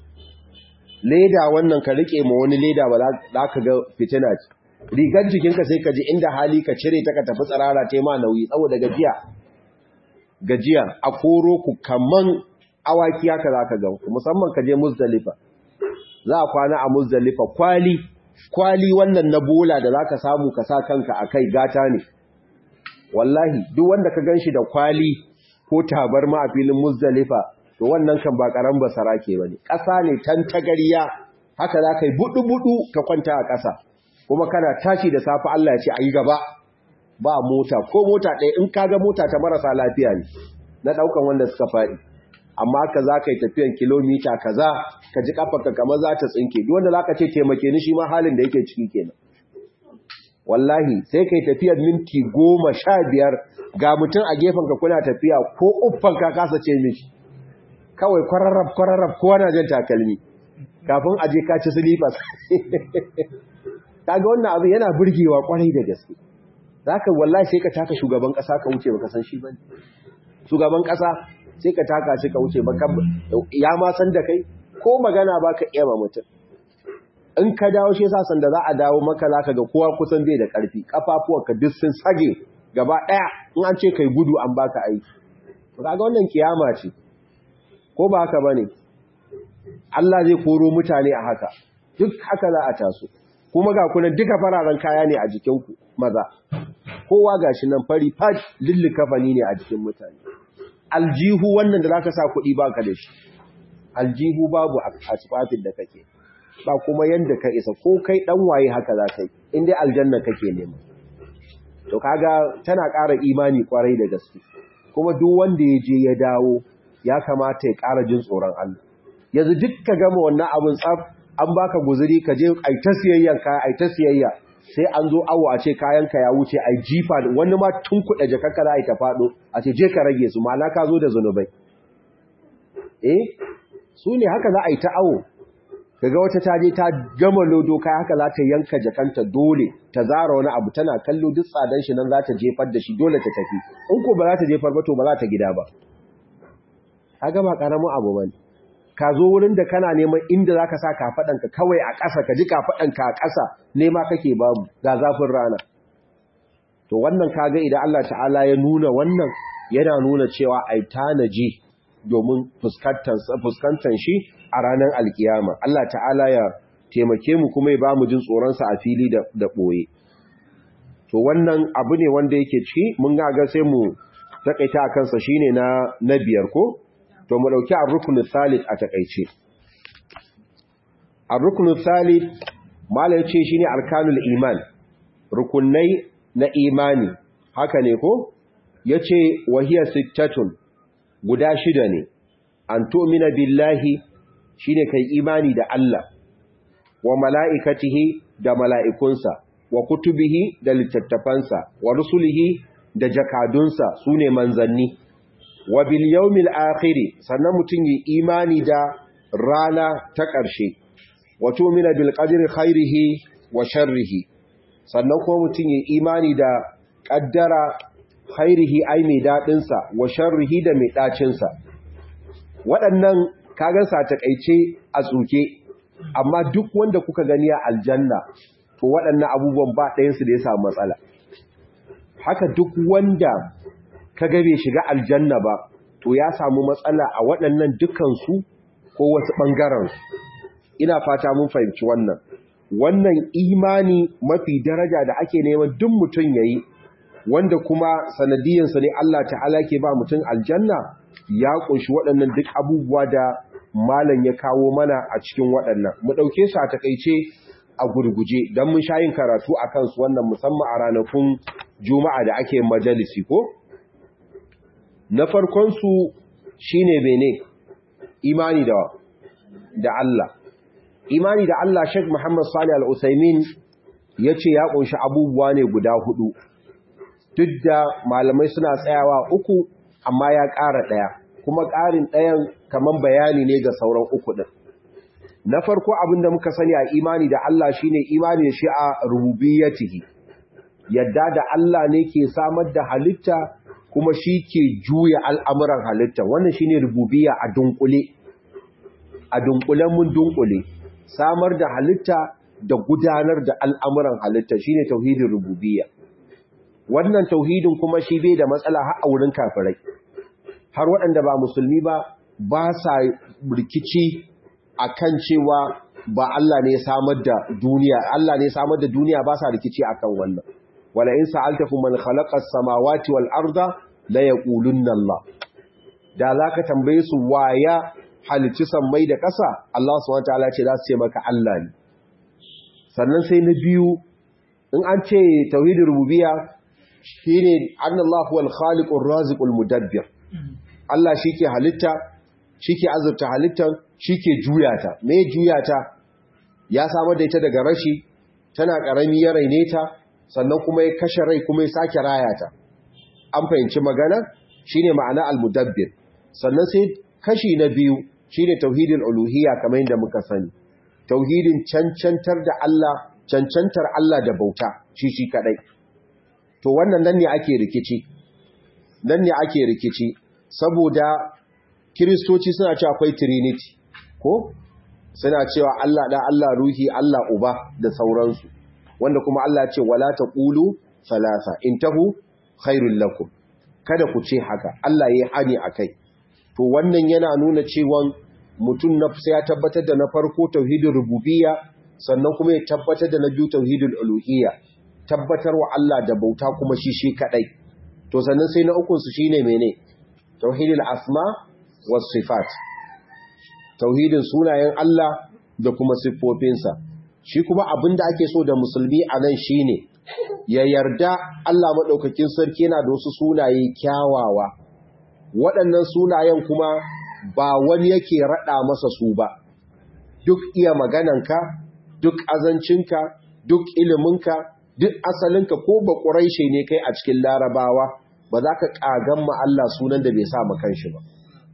leda wannan ka riƙe ma wani leda ba za ka ga fitina ce rigar jikinka sai ka ji inda hali ka cire ta ka tafi tsirara ta ma nauyi saboda gajiya gajiya a koro ku kaman awaki haka za ka ga musamman ka je muzdalifa za a kwana a muzdalifa kwali kwali wannan na bola da za ka samu ka sa kanka a kai gata ne wallahi duk wanda ka gan shi da kwali ko tabarma a filin muzdalifa to wannan kan ba karan basara ke bane ƙasa ne tantagariya haka za ka yi budu-budu ka kwanta a ƙasa kuma kana tashi da safe Allah ya ce ayi gaba ba mota ko mota ɗaya in kaga mota ta marasa lafiya ne na ɗaukan wanda suka faɗi amma ka za ka yi tafiyan kilomita kaza ka ji kafarka kamar za ta tsinke duk wanda za ka ce taimake ni shi ma halin da yake ciki kenan wallahi sai ka yi tafiyar minti goma sha biyar ga mutum a gefenka kuna tafiya ko uffan ka kasa ce mishi kawai kwararrab kwararrab kowa na jan takalmi kafin aje ka ci silifas kaga wannan abu yana burgewa kwarai da gaske zaka wallahi sai ka taka shugaban kasa ka wuce baka san shi bane shugaban kasa sai ka taka shi ka wuce baka ya ma san da kai ko magana baka iya ma mutum in ka dawo shi yasa sanda za a dawo maka zaka ga kowa kusan bai da karfi kafafuwanka duk sun sage gaba daya in an ce kai gudu an baka aiki kaga wannan kiyama ce ko ba haka bane Allah zai koro mutane a haka duk haka za a taso kuma ga kuna duka fararen kaya ne a jikinku maza kowa gashi nan fari fat lillika fani ne a jikin mutane aljihu wannan da zaka sa kuɗi baka da shi aljihu babu a tsafin da kake ba kuma yanda ka isa ko kai dan waye haka za kai in dai aljanna kake nema to kaga tana ƙara imani kwarai da gaske kuma duk wanda ya je ya dawo ya kamata ya ƙara jin tsoron Allah yanzu duk ka gama wannan abin tsaf an baka guzuri ka je ai ta siyayyan ka ai ta siyayya sai an zo awo a ce kayan ka ya wuce ai jifa wani ma tun kuɗa jakarka za a yi ta faɗo a ce je ka rage su ma'ana ka zo da zunubai eh su ne haka za a yi ta awo kaga wata ta je ta gama lodo kai haka za ta yanka jakanta dole ta zara wani abu tana kallo duk tsadan shi nan za ta jefar da shi dole ta tafi in ko ba za ta jefar ba to ba za ta gida ba kaga ba karamin abu bane ka zo wurin da kana neman inda zaka sa kafadanka kawai a ƙasa ka ji kafadanka a ƙasa nema kake babu ga zafin rana to wannan kaga idan Allah ta'ala ya nuna wannan yana nuna cewa ai tanaji domin fuskantar fuskantar shi a ranar alkiyama Allah ta'ala ya taimake mu kuma ya ba mu jin tsoron sa a fili da da boye to wannan abu ne wanda yake ci mun ga ga sai mu takaita akan sa shine na na biyar ko to mu dauki ar-rukn thalith a takeice ar-rukn thalith mala yace shine arkanul iman rukunai na imani haka ne ko yace wahiya sittatun guda shida ne an tu'mina billahi shine kai imani da Allah wa mala'ikatihi da mala'ikunsa wa kutubihi da littattafansa wa rusulihi da jakadunsa sune manzanni wa bil yawmil akhir sannan mutun yi imani da rana ta ƙarshe wa tu'mina bil qadri khairihi wa sharrihi sannan kuma mutun yi imani da qaddara khairihi ai mai dadin sa wa sharrihi da mai dacin sa waɗannan kagan sa takeice a tsuke amma duk wanda kuka gani a aljanna to waɗannan abubuwan ba ɗayansu da ya samu matsala haka duk wanda ka ga bai shiga aljanna ba to ya samu matsala a waɗannan dukansu ko wasu ɓangarensu ina fata mun fahimci wannan wannan imani mafi daraja da ake neman duk mutum ya yi wanda kuma sanadiyansa ne Allah ta'ala ke ba mutum aljanna ya ƙunshi waɗannan duk abubuwa da malam ya kawo mana a cikin waɗannan mu ɗauke su a takaice a gurguje don mun sha yin karatu a kansu wannan musamman a ranakun juma'a da ake majalisi ko na farkonsu shi ne bene imani da da Allah imani da Allah Sheikh Muhammad Salih Al-Utsaimin yace ya kunshi abubuwa ne guda hudu duk da malamai suna tsayawa uku amma ya ƙara ɗaya kuma ƙarin ɗayan kaman bayani ne ga sauran uku ɗin na farko abin da muka sani a imani da Allah shine imani da shi a rububiyyatihi yadda da Allah ne ke samar da halitta kuma shi ke juya al'amuran halitta wannan shine rububiyya a dunkule a dunkulen mun dunkule samar da halitta da gudanar da al'amuran halitta shine tauhidin rububiyya wannan tauhidin kuma shi bai da matsala har a wurin kafirai har waɗanda ba musulmi ba ba sa rikici akan cewa ba Allah ne samar da duniya Allah ne samar da duniya ba sa rikici akan wannan wala in sa'altakum man khalaqa as-samawati wal arda la yaqulunna Allah da zaka tambaye su waya halicci sammai da ƙasa Allah subhanahu wataala ce za su ce maka Allah ne sannan sai na biyu in an ce tauhidin rububiyya shine annallahu wal khaliqur raziqul mudabbir Allah shike halitta shike azurta halittar shike juyata me juyata ya samar da ita daga rashi tana karami ya raine ta sannan kuma ya kashe rai kuma ya sake raya ta an fahimci magana shine ma'ana al-mudabbir sannan sai kashi na biyu shine tauhidin uluhiyya kamar yadda muka sani tauhidin cancantar da Allah cancantar Allah da bauta shi shi kadai to wannan nan ne ake rikici nan ne ake rikici saboda kiristoci suna cewa akwai trinity ko suna cewa Allah da Allah ruhi Allah uba da sauransu wanda kuma Allah ce wala taqulu salasa intahu khairul lakum kada ku ce haka Allah yayi hani akai to wannan yana nuna cewa mutum na sai ya tabbatar da na farko tauhidin rububiyya sannan kuma ya tabbatar da na biyu tauhidul uluhiyya tabbatar wa Allah da bauta kuma shi shi kadai to sannan sai na ukun su shine mene tauhidul asma was sifat tauhidin sunayen Allah da kuma siffofinsa shi kuma abinda ake so da musulmi a nan shine ya yarda Allah madaukakin sarki yana da wasu sunaye kyawawa waɗannan sunayen kuma ba wani yake raɗa masa su ba duk iya magananka duk azancinka duk iliminka duk asalinka ko ba ƙuraishe ne kai a cikin larabawa ba za ka ƙagan ma Allah sunan da bai sa kanshi ba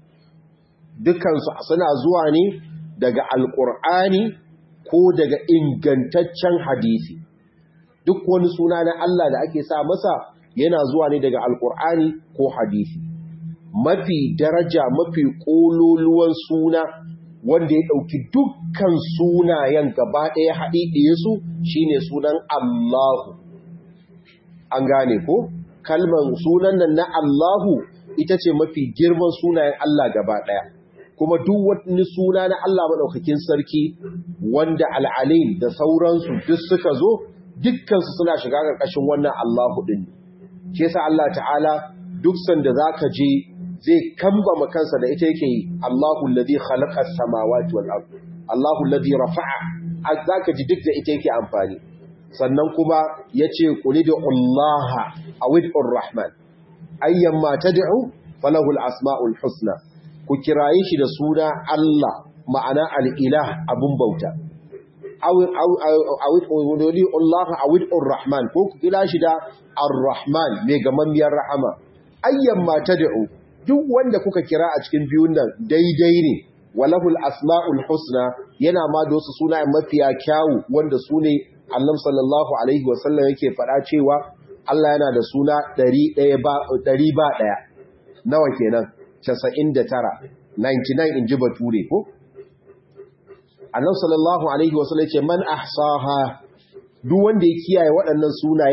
dukansu suna zuwa ne daga alƙur'ani ko daga ingantaccen hadisi duk wani suna na Allah da ake sa masa yana zuwa ne daga alƙur'ani ko hadisi mafi daraja mafi ƙololuwan suna wanda ya ɗauki dukkan sunayen gaba ɗaya haɗiɗiye su shine sunan Allahu an gane ko kalman sunan nan na Allahu ita ce mafi girman sunayen Allah gaba ɗaya kuma duk wani suna na Allah maɗaukakin sarki wanda al'alim da sauransu duk suka zo dukkansu suna shiga ƙarƙashin wannan Allahu ɗin shi yasa Allah ta'ala duk sanda zaka je zai kambama kansa da ita yake yi Allahu alladhi khalaqa as-samawati wal ard Allahu alladhi rafa'a zaka ji duk da ita yake amfani sannan kuma yace qulidu Allah awidur rahman ayyamma tad'u falahu al-asma'ul husna ku kiraye shi da suna Allah ma'ana al-ilah abun bauta awid wani Allah awid rahman ko ku kira shi da ar-rahman mai gamammiyar rahama ayyan ma tad'u duk wanda kuka kira a cikin biyun nan daidai ne walahul asma'ul husna yana ma da wasu sunayen mafiya kyawu wanda su ne Allah sallallahu alaihi wasallam yake faɗa cewa Allah yana da suna 100 ba 100 ba daya nawa kenan 99 99 inji bature ko annabi sallallahu alaihi wasallam yace man ahsaha duk wanda ya kiyaye waɗannan sunaye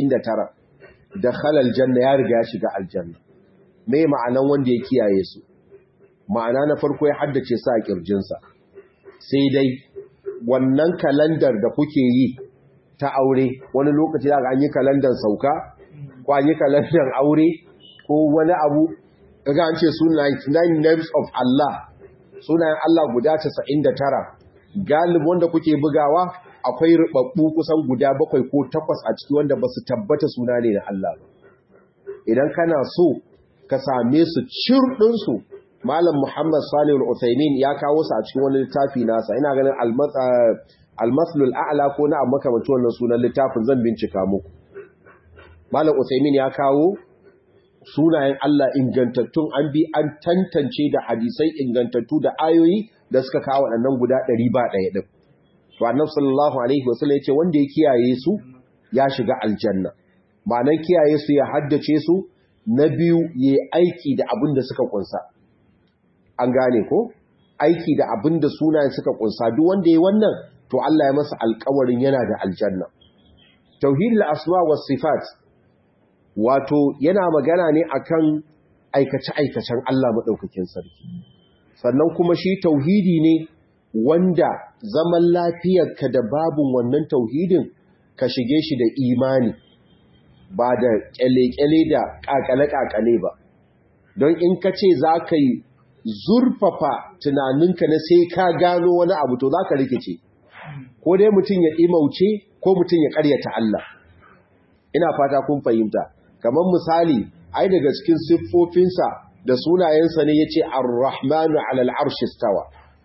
99 dakhala aljanna ya riga ya shiga aljanna me ma'anan wanda ya kiyaye su ma'ana na farko ya haddace sa a kirjinsa sai dai wannan kalandar da kuke yi ta aure wani lokaci da an yi kalandar sauka ko an yi kalandar aure ko wani abu daga an ce sunayen names of Allah sunayen Allah guda 99 galib wanda kuke bugawa akwai rubabbu kusan guda bakwai ko takwas a ciki wanda ba su tabbata suna ne na Allah ba idan kana so ka same su cirɗinsu malam muhammad salih al-uthaymin ya kawo su a cikin wani littafi nasa ina ganin almaslul a'la ko na amma kamar wannan sunan littafin zan bincika muku malam uthaymin ya kawo sunayen Allah ingantattun an bi an tantance da hadisai ingantattu da ayoyi da suka kawo waɗannan guda ɗari ba ɗaya ɗin to annabi sallallahu alaihi wasallam ya ce wanda ya kiyaye su ya shiga aljanna ma'anan kiyaye su ya haddace su na biyu ya aiki da abin da suka kunsa an gane ko aiki da abin da sunayen suka kunsa duk wanda ya wannan to Allah ya masa alƙawarin yana da aljanna tauhidul asma was sifat wato yana magana ne akan aikace aikacen Allah madaukakin sarki sannan kuma shi tauhidi ne wanda zaman lafiyarka da babun wannan tauhidin ka shige shi da imani ba da kyale-kyale da kakale-kakale ba don in ka ce za ka yi zurfafa tunaninka na sai ka gano wani abu to za ka rikice ko dai mutum ya ɗimauce ko mutum ya ƙaryata Allah ina fata kun fahimta kamar misali ai daga cikin siffofinsa da sunayensa ne ya ce ar-rahmanu alal arshi stawa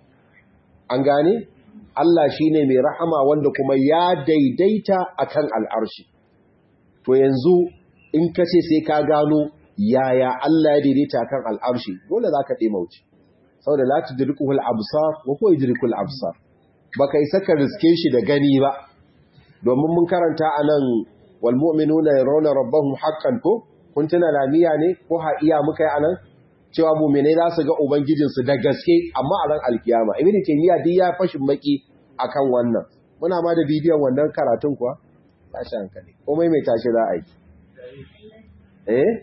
an gane Allah shine mai rahama wanda kuma ya daidaita akan al'arshi to yanzu in ka ce sai ka gano yaya Allah ya daidaita kan al'arshi dole za ka ɗemauci sau da lati dirikuhul absar wa ko dirikul absar ba ka isa ka riske shi da gani ba domin mun karanta a nan walmu'minu na rauna rabbahun haƙƙan ko kun tuna lamiya ne ko ha'iya muka yi a nan cewa muminai za su ga ubangijinsu da gaske amma a ran alkiyama ibn taymiya duk ya fashin maki akan wannan muna ma da bidiyon wannan karatun kuwa tashi hankali komai mai tashi za a yi eh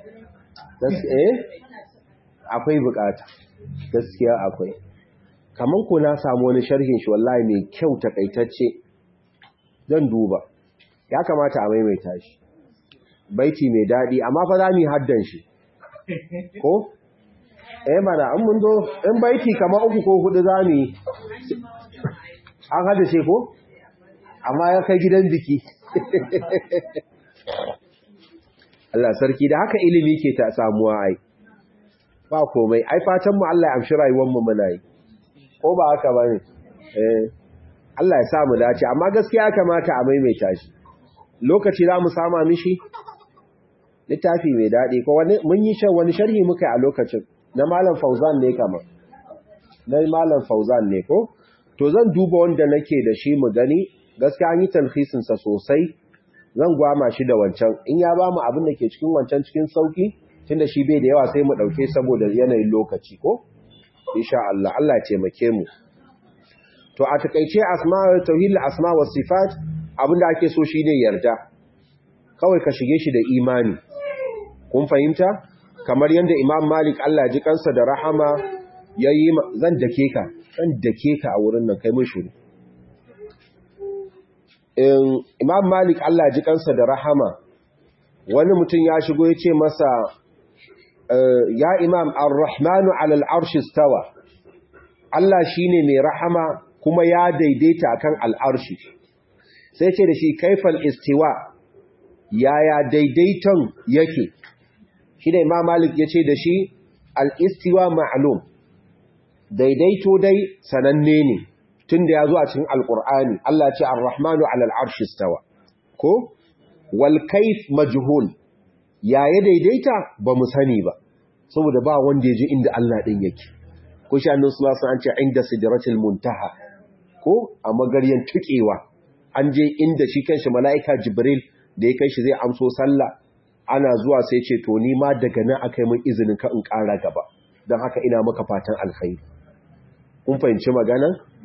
eh akwai bukata gaskiya akwai kaman ko na samu wani sharhin shi wallahi mai kyau takaitacce zan duba ya kamata a maimaita shi baiti mai dadi amma fa za mu haddan shi ko eh mana an mun zo in baiti kamar uku ko hudu za mu yi an haddace ko amma ya kai gidan biki Allah sarki da haka ilimi ke ta samuwa ai ba komai ai fatan mu Allah ya amshi rayuwar mu muna yi ko ba haka bane eh Allah ya sa mu dace amma gaskiya kamata a maimaita shi lokaci za mu sama mishi littafi mai daɗi ko wani mun yi shan wani sharhi muka a lokacin na malam Fauzan ne kama na malam Fauzan ne ko to zan duba wanda nake da shi mu gani gaskiya an yi talhisin sa sosai zan gwama shi da wancan in ya ba mu abin da ke cikin wancan cikin sauki tunda shi bai da yawa sai mu dauke saboda yanayin lokaci ko insha Allah Allah ya taimake mu to a takeice asma tauhid asma was sifat abinda ake so shine yarda kawai ka shige shi da imani kun fahimta kamar yadda imam malik Allah ji kansa da rahama yayi zan dake ka zan dake ka a wurin nan kai mun shiru imam malik Allah ji kansa da rahama wani mutum ya shigo ya ce masa ya imam ar-rahmanu alal arshi stawa Allah shine mai rahama kuma ya daidaita akan al'arshi sai ce da shi kaifal istiwa yaya daidaiton yake shi da imam malik ya ce da shi al-istiwa ma'lum daidaito dai sananne ne tun da ya zo a cikin alkur'ani Allah ce ar-rahmanu alal arshi stawa ko wal kayf majhul ya ya daidaita ba mu sani ba saboda ba wanda ya ji inda Allah din yake ko shi annabi sallallahu alaihi an ce inda sidratil muntaha ko a magaryan tukewa an je inda shi kanshi mala'ika jibril da ya kai shi zai amso sallah ana zuwa sai ce to ni ma daga nan akai mun izinin ka in ƙara gaba don haka ina maka fatan alkhairi kun fahimci maganan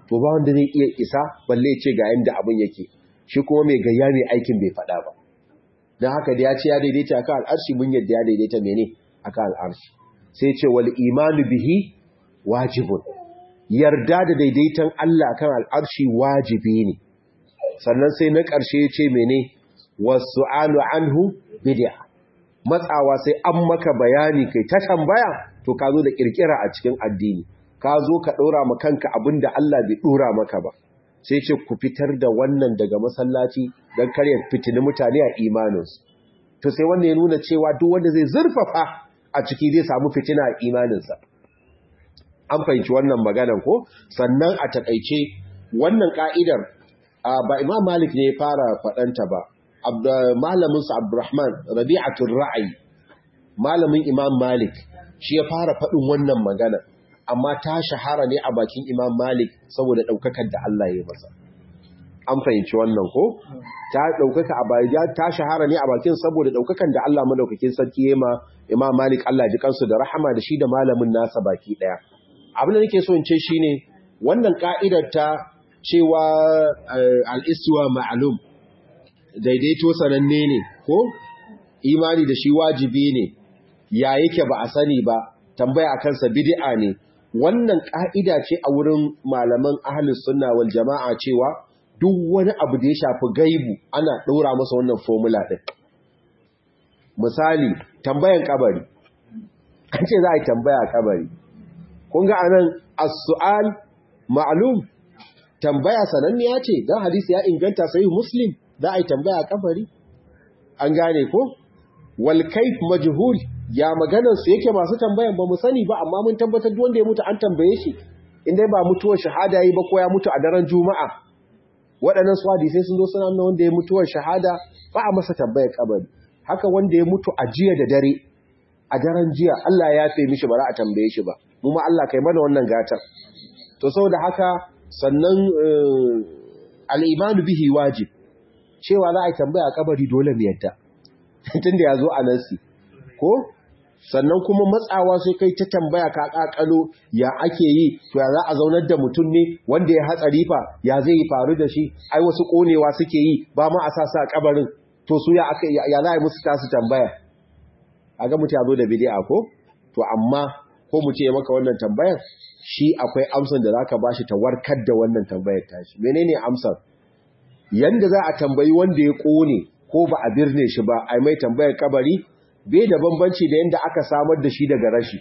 to ba wanda zai iya isa balle ce ga yanda abin yake shi kuma mai gayya mai aikin bai faɗa ba don haka da ya ce ya daidaita akan al'arshi mun yadda ya daidaita mene akan al'arshi sai ce wal imanu bihi wajibun yarda da daidaitan Allah akan al'arshi wajibi ne sannan sai na ƙarshe ya ce mene wasu alu anhu bid'a matsawa sai an maka bayani kai ta tambaya to ka zo da kirkira a cikin addini ka zo ka ɗora ma kanka abinda Allah bai ɗora maka ba sai ce ku fitar da wannan daga masallaci don karya fitini mutane a imaninsu to sai wanda ya nuna cewa duk wanda zai zurfafa a ciki zai samu fitina a imaninsa an fahimci wannan maganan ko sannan a takaice wannan ka'idar ba imam malik ne ya fara faɗanta ba malaminsa abdurrahman rabi'atul ra'ayi malamin imam malik shi ya fara faɗin wannan magana amma ta shahara ne a bakin imam malik saboda ɗaukakar da Allah ya masa an fahimci wannan ko ta ɗaukaka a bayan ta shahara ne a bakin saboda ɗaukakan da Allah madaukakin sarki ya ma imam malik Allah ji kansu da rahama da shi da malamin nasa baki ɗaya abin da nake so in ce shine wannan ka'idar ta cewa al-istiwa ma'lum daidaito sananne ne ko imani da shi wajibi ne ya yake ba a sani ba tambaya a kansa bid'a ne wannan ka'ida ce a wurin malaman ahlus sunna wal jama'a cewa duk wani abu da ya shafi gaibu ana ɗora masa wannan formula ɗin misali tambayan kabari an ce za a yi tambaya a kabari kun ga anan as-su'al ma'lum tambaya sananniya ce dan hadisi ya inganta sai muslim za a yi tambaya a kabari an gane ko wal kayf majhul ya maganar su yake masu tambayan ba mu sani ba amma mun tabbatar duk wanda ya mutu an tambaye shi in dai ba mutuwar shahada yi ba ko ya mutu a daren juma'a waɗannan su hadisai sun zo suna nuna wanda ya mutuwar shahada ba a masa tambayar kabari haka wanda ya mutu a jiya da dare a daren jiya Allah ya yafe mishi ba za a tambaye shi ba mu ma Allah kai mana wannan gatar to saboda haka sannan al-imanu bihi wajib cewa za a yi tambaya a kabari dole mu yadda tunda ya zo a nasi ko sannan kuma matsawa sai kai ta tambaya ka kakalo ya ake yi to ya za a zaunar da mutum ne wanda ya hatsari fa ya zai yi faru da shi ai wasu konewa suke yi ba ma a sa sa kabarin to su ya aka ya za a yi musu tasu tambaya a ga mutum ya zo da bid'a ko to amma ko mu ce maka wannan tambayar shi akwai amsar da zaka bashi ta warkar da wannan tambayar tashi menene amsar yanda za a tambayi wanda ya kone ko ba a birne shi ba ai mai tambayar kabari bai da bambanci da yadda aka samar da shi daga rashi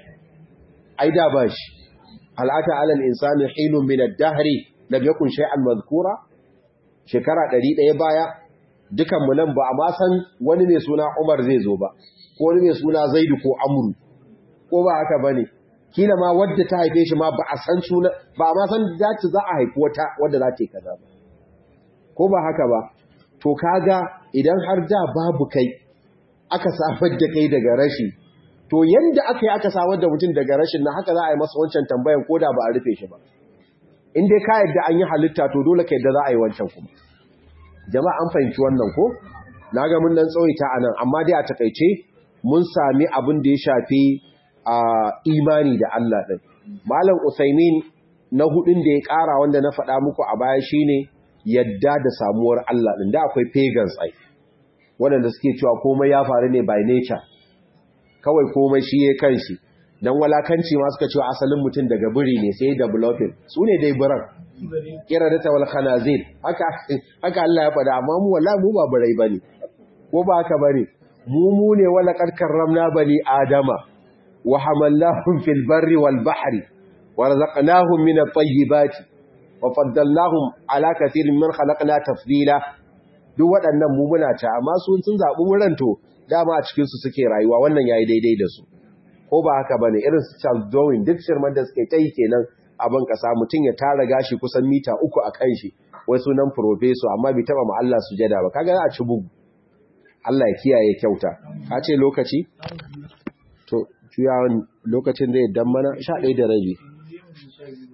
ai da ba shi al'ata alal insani hinun min ad-dahri lam yakun shay'an madhkura shekara 100 baya dukan mu nan ba a ma san wani mai suna Umar zai zo ba ko wani mai suna Zaidu ko Amru ko ba haka bane kila ma wadda ta haife shi ma ba a san suna ba ma san za ta za a haifi wata wadda za ta yi kaza ba ko ba haka ba to kaga idan har da babu kai aka samar da kai daga rashi to yanda aka yi aka samar da mutum daga rashin na haka za a yi masa wancan tambayan ko da ba a rufe shi ba in dai ka yadda an yi halitta to dole ka yadda za a yi wancan kuma jama'a an fahimci wannan ko na ga mun nan tsawaita a nan amma dai a takaice mun sami abin da ya shafi a imani da Allah ɗin malam usaimin na hudun da ya ƙara wanda na faɗa muku a baya shine yadda da samuwar Allah ɗin da akwai pagans ai waɗanda suke cewa komai ya faru ne by nature kawai komai shi ya kan shi don walakanci ma suka cewa asalin mutum daga biri ne sai developing su ne dai biran kira da tawal khanazir haka haka Allah ya faɗa amma mu wallahi mu ba birai bane ko ba haka bane mu mu ne wala qad karramna bani adama wa hamallahum fil barri wal bahri wa razaqnahum min at-tayyibati wa faddalnahum ala kathirin man khalaqna tafdila duk waɗannan mu muna ta amma su sun zaɓi wurin to dama a cikinsu suke rayuwa wannan yayi daidai da su ko ba haka bane irin su Charles Darwin duk shirman da suke kai kenan abin kasa mutum ya tara gashi kusan mita uku a kan shi wai sunan professor amma bai taba ma Allah sujada ba kaga za a ci bugu Allah ya kiyaye kyauta ka ce lokaci to tuyawan lokacin da ya dan mana 11 da rabi